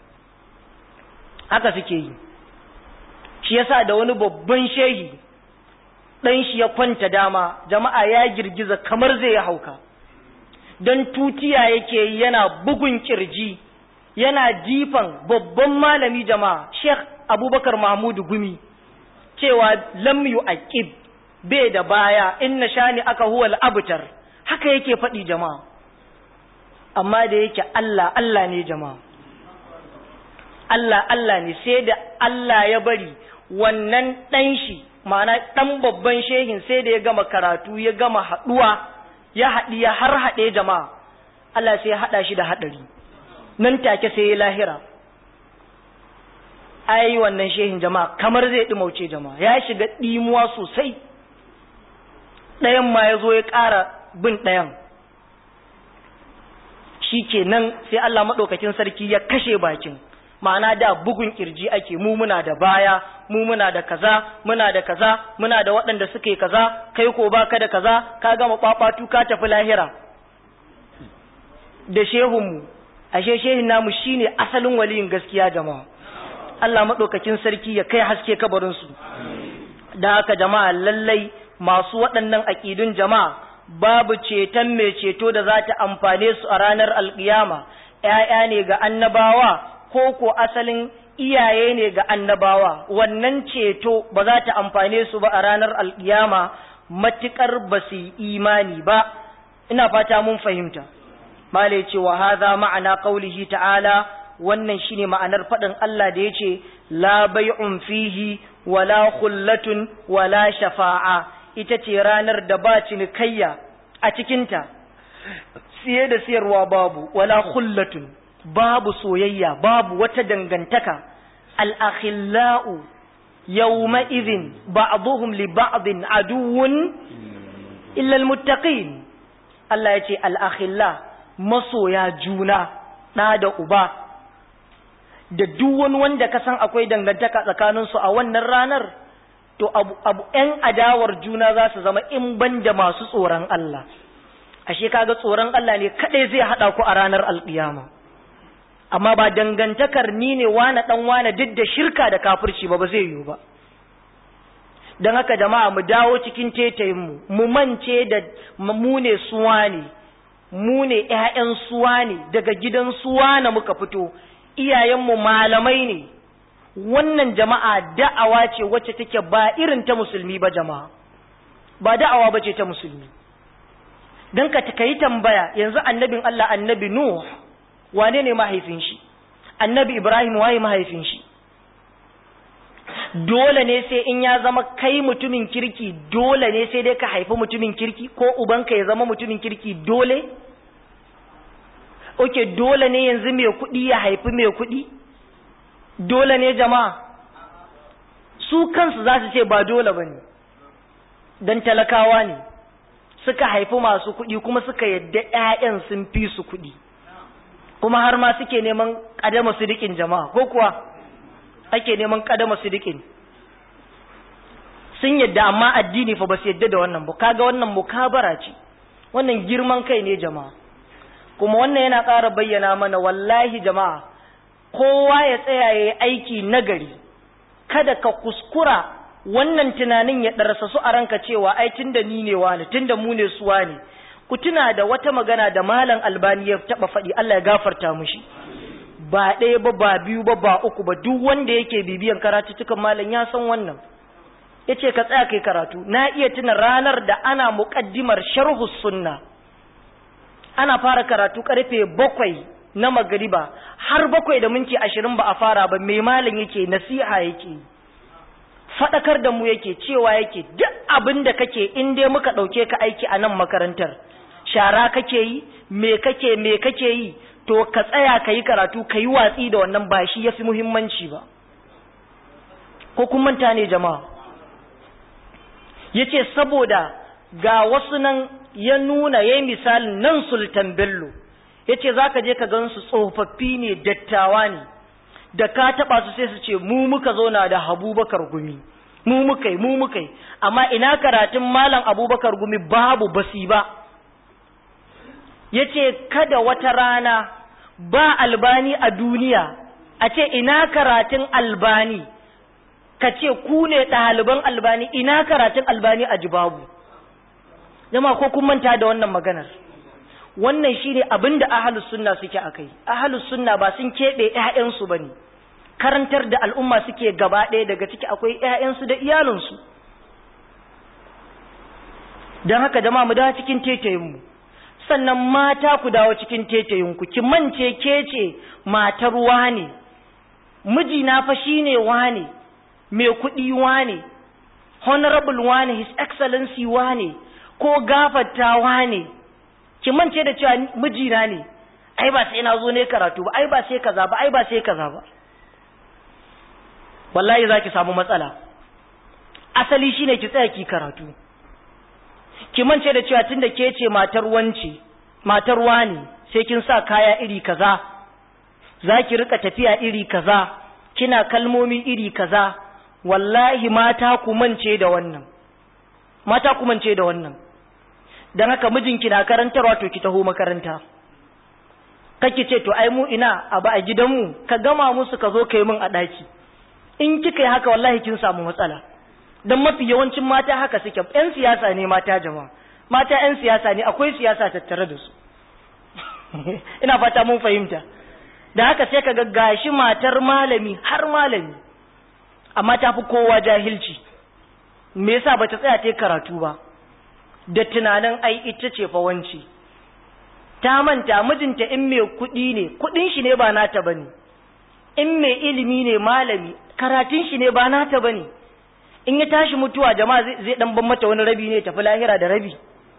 haka suke yi shi yasa da wani babban shehi ɗan shi ya kwanta dama jama'a ya girgiza kamar zai ya hauka don tutiya yake yana bugun kirji yana jifan babban malami jama'a sheikh abubakar mahmudu gumi cewa lam yu aqib bai da baya inna shani aka huwal abtar haka yake faɗi jama'a amma da yake Allah Allah ne jama'a Allah Allah ne sai da Allah ya bari wannan ɗan shi ma'ana ɗan babban shehin sai da ya gama karatu ya gama haɗuwa ya haɗi ya har haɗe jama'a Allah sai ya haɗa shi da haɗari nan take sai ya lahira ai wannan shehin jama'a kamar zai ɗumauce jama'a ya shiga ɗimuwa sosai ɗayan ma ya zo ya ƙara bin ɗayan shi kenan sai Allah maɗaukakin sarki ya kashe bakin ma'ana da bugun kirji ake mu muna da baya mu muna da kaza muna da kaza muna da waɗanda suke kaza kai ko baka da kaza ka gama ɓaɓatu ka tafi lahira da shehunmu ashe shehin namu shine asalin waliyin gaskiya jama'a Allah maɗaukakin sarki ya kai haske kabarinsu da haka jama'a lallai masu waɗannan aƙidun jama'a babu ceton mai ceto da za ta amfane su a ranar alƙiyama ‘ya'ya ne ga annabawa ko ko asalin iyaye ne ga annabawa wannan ceto ba za ta amfane su ba a ranar alƙiyama matuƙar ba su yi imani ba ina fata mun fahimta malai ce wa haza ma'ana qaulihi ta'ala wannan shine ma'anar faɗin Allah da yace la bai'un fihi wala khullatun wala shafa'a ita ce ranar da ba cinikayya a cikinta siye da siyarwa babu wala khullatun babu soyayya babu wata dangantaka al-akhillau yawma idhin ba'dhum li ba'din aduwwun illa al-muttaqin Allah yace al-akhilla masoya juna da da uba da duk wani wanda ka san akwai dangantaka tsakaninsu a wannan ranar to abu abu ƴan adawar juna za su zama in ban da masu tsoron Allah ashe kaga tsoron Allah ne kadai zai hada ku a ranar alƙiyama amma ba dangantakar ni ne wane dan wane duk da shirka da kafirci ba ba zai yiwu ba don haka jama'a mu dawo cikin tetayin mu mu mance da mu ne suwa ne mu ne ƴaƴan suwa ne daga gidan suwa na muka fito iyayenmu malamai ne wannan jama'a da'awa ce wacce take ba irin ta musulmi ba jama'a ba da'awa ba ce ta musulmi don ka yi tambaya yanzu annabin Allah annabi Nuh wane ne mahaifin shi annabi Ibrahim waye mahaifin shi dole ne sai in ya zama kai mutumin kirki dole ne sai dai ka haifi mutumin kirki ko ubanka ya zama mutumin kirki dole oke dole ne yanzu mai kuɗi ya haifi mai kuɗi dole ne jama'a su kansu za su ce ba dole ba ne don talakawa ne suka haifi masu kuɗi kuma suka yadda 'ya'yan sun fi su kuɗi kuma har ma suke neman ƙadama su dikin jama'a ko kuwa ake neman ƙadama su dikin sun yadda amma addini fa ba su yadda da wannan ba kaga wannan mukabara ce wannan girman kai ne jama'a kuma wannan yana ƙara bayyana mana wallahi jama'a kowa ya tsaya ya yi aiki nagari kada ka kuskura wannan tunanin ya ɗarsa su a ranka cewa ai tunda ni ne wani tunda mu ne suwa ne ku tuna da wata magana da malam albani ya taɓa faɗi Allah ya gafarta mushi ba ɗaya ba ba biyu ba ba uku ba duk wanda yake bibiyan karatuttukan malam ya san wannan ya ce ka tsaya kai karatu na iya tuna ranar da ana muƙaddimar sharhu sunna ana fara karatu karfe bakwai na magariba har bakwai da minti ashirin ba a fara ba mai malam yake nasiha yake faɗakar da mu yake cewa yake duk abin da kake in dai muka ɗauke ka aiki a nan makarantar shara kake yi me kake me kake yi to ka tsaya ka yi karatu ka yi watsi da wannan ba shi ya fi muhimmanci ba ko kun manta ne jama'a ya ce saboda ga wasu nan ya nuna ya yi misalin nan sultan bello ya ce za ka je ka gan su tsofaffi ne dattawa ne da ka taɓa su sai su ce mu muka zauna da abubakar gumi mu muka yi mu muka yi amma ina karatun malam abubakar gumi babu basi ba ya ce kada wata rana ba albani a duniya a ce ina karatun albani ka ce ku ne ɗaliban albani ina karatun albani a jibabu jama ko kun manta da wannan maganar wannan shine abin da ahalus sunna suke akai ahalus sunna ba sun keɓe ƴaƴansu bane karantar da al'umma suke gaba ɗaya daga ciki akwai ƴaƴansu da iyalinsu don haka jama'a mu dawo cikin tetayinmu sannan mata ku dawo cikin tetayinku ki mance ke ce matar wane mijina fa shine wane mai kuɗi wane honorable wane his excellency wane ko gafarta wane ki mance da cewa mijina ne ai ba sai na zo ne karatu ba ai ba sai kaza ba ai ba sai kaza ba wallahi za ki samu matsala asali shine ki tsaya ki karatu ki mance da cewa tunda ke ce matar wance matar wani sai kin sa kaya iri kaza za ki rika tafiya iri kaza kina kalmomi iri kaza wallahi mata ku mance da wannan mata ku mance da wannan dan haka mijinki na karantarwa to ki taho makaranta kake ce to ai mu ina a ba a gidanmu ka gama musu ka zo kai min a daki in kika yi haka wallahi kin samu matsala dan mafi yawancin mata haka suke yan siyasa ne mata jama'a mata yan siyasa ne akwai siyasa tattare da su ina fata mun fahimta da haka sai ka ga gashi matar malami har malami amma ta fi kowa jahilci me yasa bata tsaya ta karatu ba da tunanin ai ita ce fa wanci ta manta mijinta in mai kuɗi ne kuɗin shi ne ba nata bane in mai ilimi ne malami karatun shi ne ba nata bane in ya tashi mutuwa jama'a zai dan ban mata wani rabi ne tafi lahira da rabi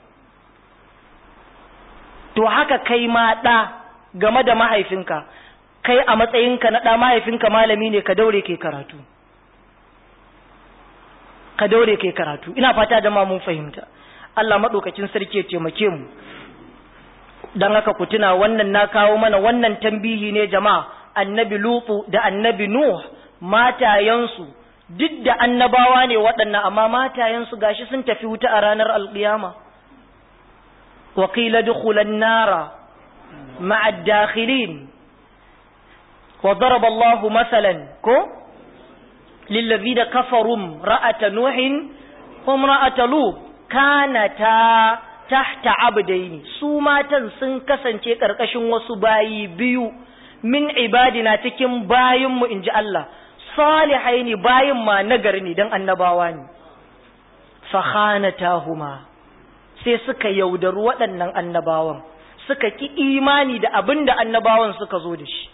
to haka kai ma ɗa game da mahaifinka kai a matsayinka na ɗa mahaifinka malami ne ka daure ke karatu ka daure ke karatu ina fata jama'a mun fahimta Allah maɗaukacin sarki ya taimake mu don haka ku tuna wannan na kawo mana wannan tambihi ne jama'a annabi lutu da annabi nuh matayensu duk da annabawa ne waɗannan amma matayensu gashi sun tafi wuta a ranar alƙiyama wa qila dukhulan nara ma'a dakhilin wa daraba Allahu masalan ko lillazina kafaru ra'ata nuhin wa ra'ata lut kanata tahta abdaini su matan sun kasance ƙarƙashin wasu bayi biyu min ibadina cikin bayinmu in ji Allah salihai ne bayin ma nagari ne don annabawa ne fakhanatahuma sai suka yaudaru waɗannan annabawan suka ki imani da abin da annabawan suka zo da shi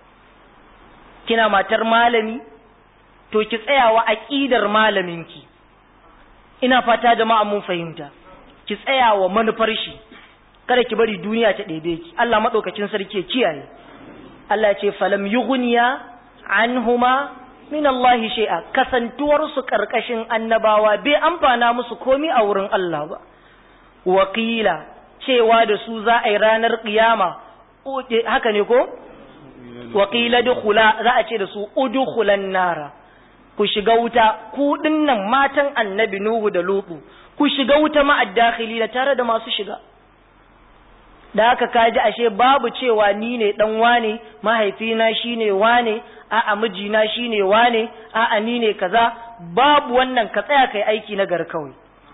kina matar malami to ki tsayawa aƙidar malaminki ina fata jama'a mun fahimta ki tsayawa manufar shi kada ki bari duniya ta ɗebe ki Allah maɗaukacin sarki ya kiyaye Allah ce falam yughniya anhuma min Allah shay'a kasantuwar su karkashin annabawa bai amfana musu komi a wurin Allah ba wakila cewa da su za a yi ranar kiyama haka ne ko wakila dukhula za a ce da su udkhulan nara ku shiga wuta ku dinnan matan annabi nuhu da lutu ku shiga wuta ma'addakhili da tare da masu shiga da haka kaji ashe babu cewa ni ne dan wane mahaifina shine wane a'a mijina shine wane a'a ni ne kaza babu wannan ka tsaya kai aiki na gar kawai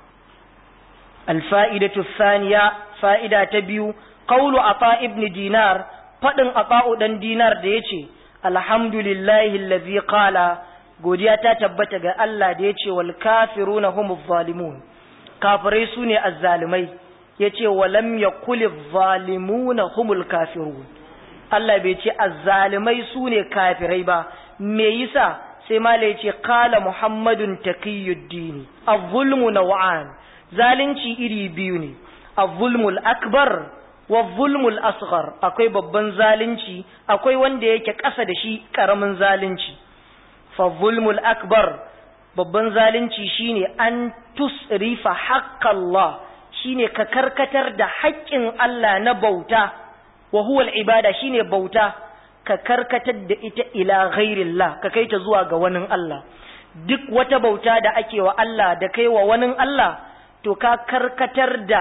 alfa'idatu thaniya fa'ida ta biyu qawlu ata ibn dinar fadin ata'u dan dinar da yace alhamdulillahi allazi qala godiya ta tabbata ga Allah da yace wal kafiruna humuz zalimun kafirai sune azzalimai yace walam yakuliz zalimuna humul kafirun Allah bai ce azzalimai sune kafirai ba me yasa sai mala yace qala muhammadun taqiyuddin az-zulmu naw'an zalunci iri biyu ne az-zulmul akbar wa zulmul asghar akwai babban zalunci akwai wanda yake ƙasa da shi ƙaramin zalunci fa zulmul akbar babban zalunci shine an tusrifa haqqallah shine ka karkatar da haƙƙin Allah na bauta wa huwa ibada shine bauta ka karkatar da ita ila ghairillah ka kai ta zuwa ga wani Allah duk wata bauta da ake wa Allah da kai wa wani Allah to ka karkatar da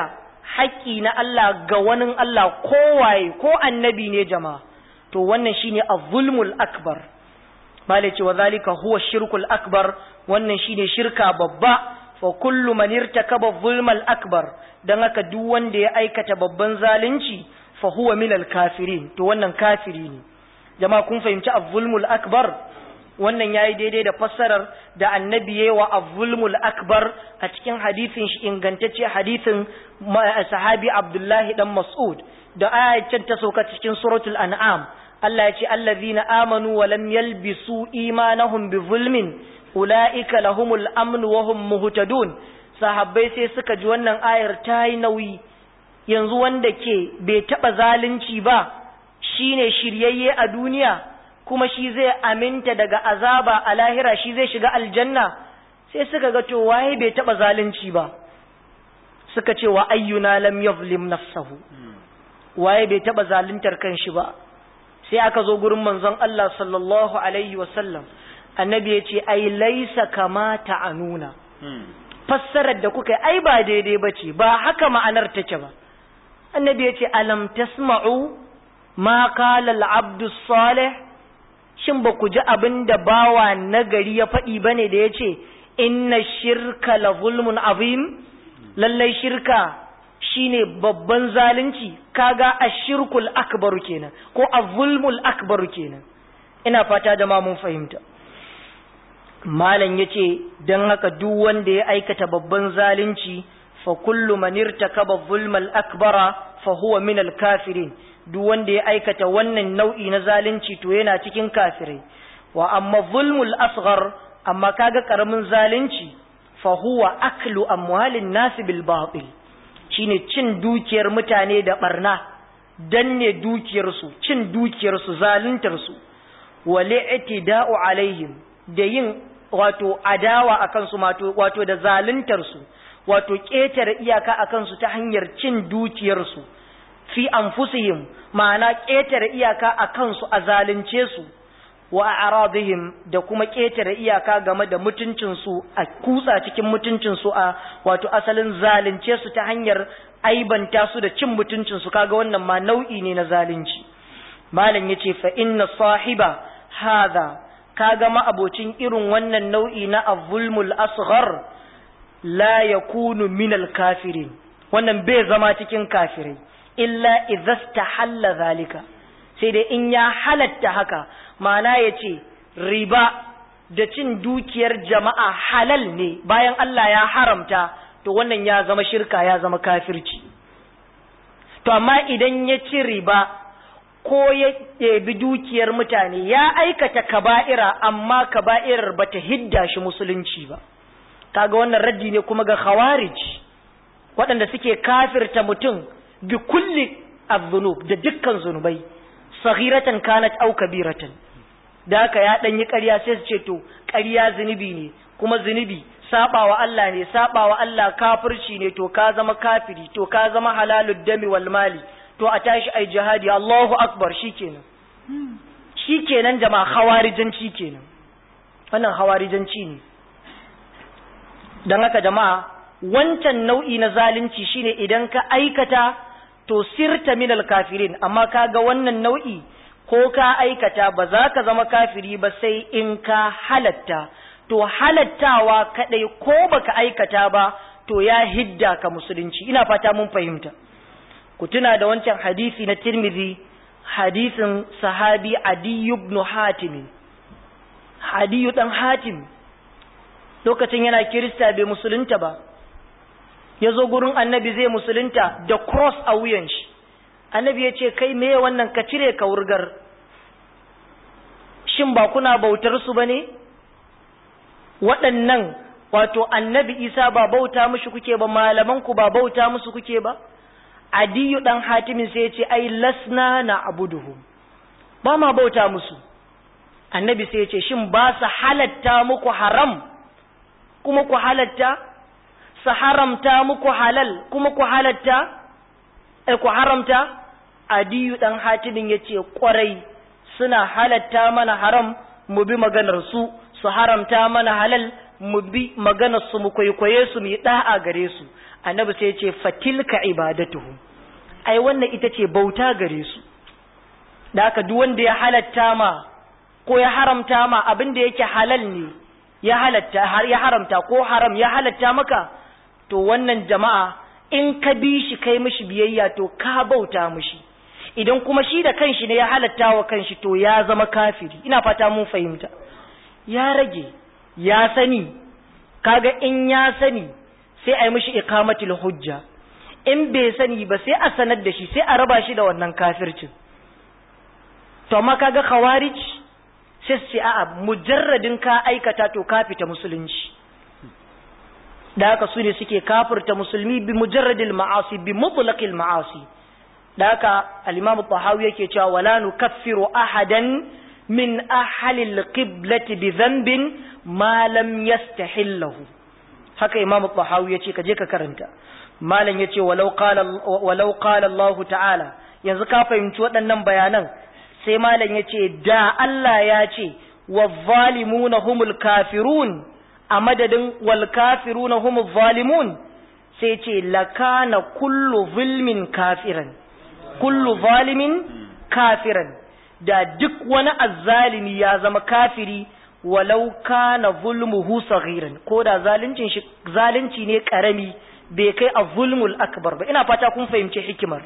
haƙƙi na Allah ga wani Allah kowaye ko annabi ne jama'a to wannan shine az-zulmul akbar mala ce wa zalika huwa shirkul akbar wannan shine shirka babba fa kullu man irtakaba zulmal akbar dan haka duk wanda ya aikata babban zalunci fa huwa minal kafirin to wannan kafiri ne jama'a kun fahimci az-zulmul akbar wannan yayi daidai da fassarar da annabi yayi wa az-zulmul akbar a cikin hadisin shi ingantacce hadisin sahabi Abdullahi dan Mas'ud da ayatin ta sauka cikin suratul an'am Allah ya ce allazina amanu wa lam yalbisu imanahum bi zulmin ulaika lahumul amn wa hum muhtadun sahabbai sai suka ji wannan ayar ta yi nauyi yanzu wanda ke bai taba zalunci ba shine shiryayye a duniya kuma shi zai aminta daga azaba a lahira shi zai shiga aljanna sai suka ga to waye bai taba zalunci ba suka ce wa ayyuna lam yuzlim nafsahu waye bai taba zaluntar kanshi ba sai aka zo gurin manzon Allah sallallahu alaihi wasallam annabi ya ce ai laisa kama ta'anuna fassarar da kuka yi ai ba daidai bace ba haka ma'anar take ba annabi ya ce alam tasma'u ma qala al-abdu salih shin ba ku ji abin da bawa nagari ya faɗi bane da ya ce inna shirka la zulmun azim lallai shirka shine babban zalunci kaga ashirkul akbaru kenan ko azulmul akbaru kenan ina fata da ma mun fahimta malam yace dan haka duk wanda ya aikata babban zalunci fa kullu man irtakaba zulmal akbara fa huwa min al kafirin duk wanda ya aikata wannan nau'i na zalunci to yana cikin kafirai wa amma zulmul asghar amma kaga karamin zalunci fa huwa aklu amwalin nas bil batil shine cin dukiyar mutane da barna danne dukiyarsu cin dukiyarsu zaluntarsu wal i'tida'u alaihim da yin wato adawa akan su wato da zaluntarsu wato ƙetare iyaka akan su ta hanyar cin dukiyarsu fi anfusihim ma'ana ƙetare iyaka akan su a zalunce su wa a'radihim da kuma ƙetare iyaka game da mutuncinsu a kutsa cikin mutuncinsu a wato asalin zalunce su ta hanyar aibanta su da cin mutuncinsu kaga wannan ma nau'i ne na zalunci malam yace fa inna sahiba hadha kaga ma abocin irin wannan nau'i na avulmul asghar la yakunu minal kafirin wannan bai zama cikin kafirai illa idza istahalla zalika sai dai in ya halatta haka ma'ana ya ce riba da cin dukiyar jama'a halal ne bayan Allah ya haramta to wannan ya zama shirka ya zama kafirci to amma idan ya ci riba ko ya ɗebi dukiyar mutane ya aikata kaba'ira amma kaba'irar bata hidda shi musulunci ba kaga wannan raddi ne kuma ga khawarij waɗanda suke kafirta mutum bi kulli az-zunub da dukkan zunubai saghiratan kanat aw kabiratan da haka ya dan yi ƙarya sai su ce to ƙarya zunubi ne kuma zunubi sabawa Allah ne sabawa Allah kafirci ne to ka zama kafiri to ka zama halalud dami wal mali to a tashi ai jihadi Allahu akbar shikenan shikenan jama'a khawarijanci kenan wannan khawarijanci ne dan haka jama'a wancan nau'i na zalunci shine idan ka aikata to sirta minal kafirin amma kaga wannan nau'i ko ka aikata ba za ka zama kafiri ba sai in ka halatta to halattawa kadai ko baka aikata ba to ya hidda ka musulunci ina fata mun fahimta ku tuna da wancan hadisi na Tirmidhi hadisin sahabi Adi ibn Hatim Adi dan Hatim lokacin yana kirista bai musulunta ba ya zo gurin annabi zai musulunta da cross a wuyan shi annabi ya ce kai me wannan ka cire ka wurgar shin ba kuna bautar su ba ne waɗannan wato annabi isa ba bauta mushi kuke ba malaman ku ba bauta musu kuke ba adiyu dan hatimin sai ya ce ai lasna na abuduhum ba ma bauta musu annabi sai ya ce shin ba su halatta muku haram kuma ku halatta su haramta muku halal kuma ku halatta eh, ku haramta adiyu dan hatimin ya ce kwarai suna halatta mana haram mu bi maganar su su haramta mana halal mu bi maganar su mu kwaikwaye su mu yi da'a gare su annabi sai ya ce fatilka ibadatuhu ai wannan ita ce bauta gare su da haka duk wanda ya halatta ma ko ya haramta ma abin da yake halal ne ya halatta har ya haramta ko haram ya halatta maka to wannan jama'a in ka bi shi kai mishi biyayya to ka bauta mishi idan kuma shi da kanshi ne ya halatta wa kanshi to ya zama kafiri ina fata mun fahimta ya rage ya sani kaga in ya sani sai a yi mishi iqamatul hujja in bai sani ba sai a sanar da shi sai a raba shi da wannan kafircin to amma kaga khawarij sai su ce a'a mujarradin ka aikata to ka fita musulunci da haka su ne suke kafirta musulmi bi mujarradil ma'asi bi mutlaqil ma'asi da haka al-imam tahawi yake cewa wala nukaffiru ahadan min ahli al-qiblati bi dhanbin ma lam yastahillahu haka imam tahawi yace ka je ka karanta malam yace walau qala walau qala Allah ta'ala yanzu ka fahimci waɗannan bayanan sai malam yace da Allah ya ce wazzalimuna humul kafirun a madadin wal kafiruna humul zalimun sai ce lakana kullu zulmin kafiran kullu zalimin kafiran da duk wani azzalimi ya zama kafiri walau kana zulmuhu saghiran ko da zaluncin shi zalunci ne karami bai kai a zulmul akbar ba ina fata kun fahimci hikimar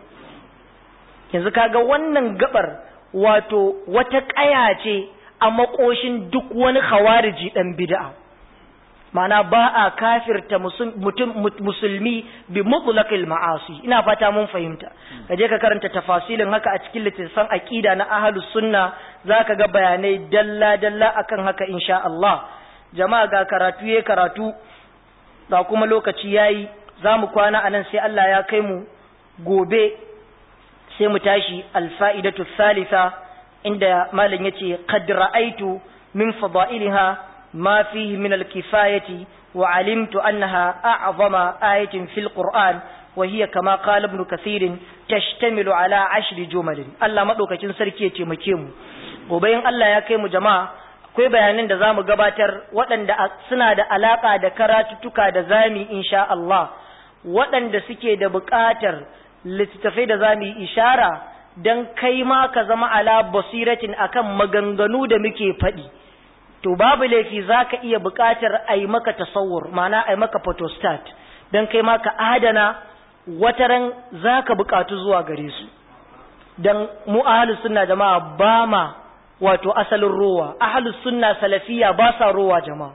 yanzu kaga wannan gabar wato wata ƙaya ce a makoshin duk wani khawariji dan bid'a ma'ana ba a kafirta mutum musulmi bi mutlaqil ma'asi ina fata mun fahimta kaje ka karanta tafasilin haka a cikin littattafan aqida na ahlus sunna zaka ga bayanai dalla dalla akan haka insha Allah jama'a ga karatu yayi karatu ga kuma lokaci yayi zamu kwana anan sai Allah ya kai mu gobe sai mu tashi alfa'idatu thalitha inda malam yace qad ra'aitu min fadailha ma fihi min alkifayati wa alimtu annaha a'zama ayatin fil qur'an wa hiya kama qala ibn kathir tashtamilu ala ashri jumal Allah madaukakin sarki ya taimake mu gobe in Allah ya kai mu jama'a akwai bayanan da zamu gabatar waɗanda suna da alaka da karatuttuka da zami insha Allah waɗanda suke da buƙatar littattafai da za mu yi ishara don kai ma ka zama ala basiratin akan maganganu da muke faɗi to babu laifi za ka iya buƙatar a yi maka tasawur mana a yi maka photostat don kai ma ka adana wataran za ka buƙatu zuwa gare su don mu ahalus sunna jama'a ba ma wato asalin rowa ahalus sunna salafiya ba sa rowa jama'a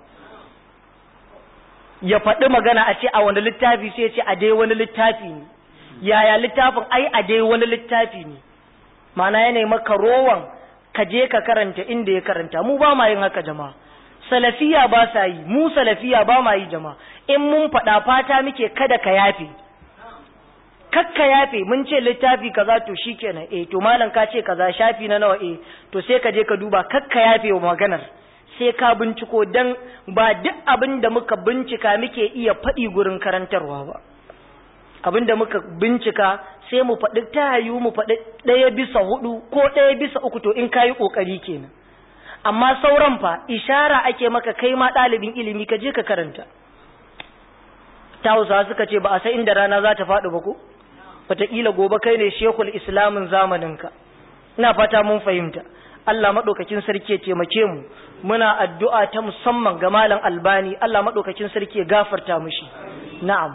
ya faɗi magana a ce a wani littafi sai ce a dai wani littafi ne yaya littafin ai a dai wani littafi ne mana yana maka rowan ka je ka karanta inda ya karanta mu ba ma yin haka jama'a salafiya ba sa yi mu salafiya ba ma yi jama'a in mun faɗa fata muke kada ka yafe kakka yafe mun ce littafi kaza to shikenan eh to malam ka ce kaza shafi na nawa eh to sai ka je ka duba kakka yafe wa maganar sai ka binciko dan ba duk abin da muka bincika muke iya faɗi gurin karantarwa ba abin da muka bincika sai mu faɗi tayu mu faɗi ɗaya bisa hudu ko ɗaya bisa uku to in kayi ƙoƙari kenan amma sauran fa ishara ake maka kai ma ɗalibin ilimi ka je ka karanta ta hausa suka ce ba a san inda rana za ta faɗi ba ko wataƙila gobe kai ne shekul islamin zamaninka ina fata mun fahimta Allah maɗaukakin sarki ya taimake mu muna addu'a ta musamman ga malam albani Allah maɗaukakin sarki ya gafarta mushi na'am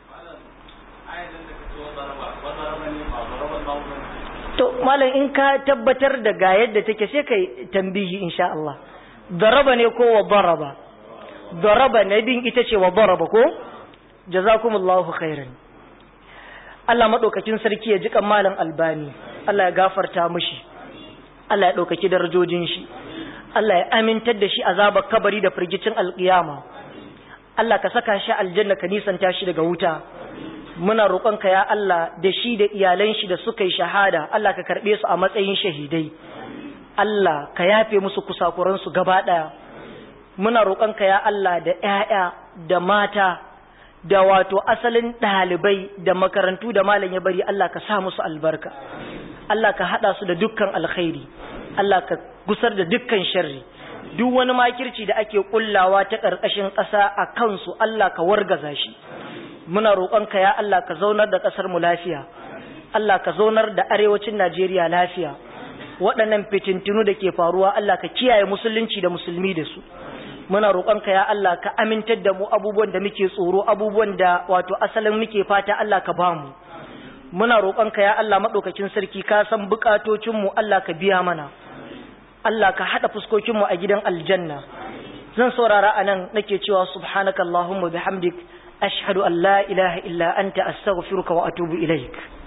to malam in ka tabbatar da ga yadda take sai kai tambihi insha Allah daraba ne ko wa daraba daraba ne din ita ce wa daraba ko jazakumullahu khairan Allah madaukakin sarki ya ji kan malam albani Allah ya gafarta mishi Allah ya daukaki darajojin shi Allah ya amintar da shi azabar kabari da firgicin alkiyama Allah ka saka shi aljanna ka nisanta shi daga wuta muna roƙonka ya Allah da shi da iyalan shi da suka yi shahada Allah ka karɓe su a matsayin shahidai Allah ka yafe musu kusakuran su gaba ɗaya muna roƙonka ya Allah da ƴaƴa da mata da wato asalin ɗalibai da makarantu da malam ya bari Allah ka sa musu albarka Allah ka haɗa su da dukkan alkhairi Allah ka gusar da dukkan sharri duk wani makirci da ake kullawa ta ƙarƙashin ƙasa a kansu Allah ka wargaza shi muna roƙonka ya Allah ka zaunar da ƙasar mu lafiya Allah ka zaunar da arewacin Najeriya lafiya waɗannan fitintunu da ke faruwa Allah ka kiyaye musulunci da musulmi da su muna roƙonka ya Allah ka amintar da mu abubuwan da muke tsoro abubuwan da wato asalin muke fata Allah ka bamu muna roƙonka ya Allah maɗaukakin sarki ka san buƙatocinmu Allah ka biya mana Allah ka haɗa fuskokinmu a gidan aljanna zan saurara a nan nake cewa subhanaka Allahumma bihamdik ashhadu an la ilaha illa anta astaghfiruka wa atubu ilaik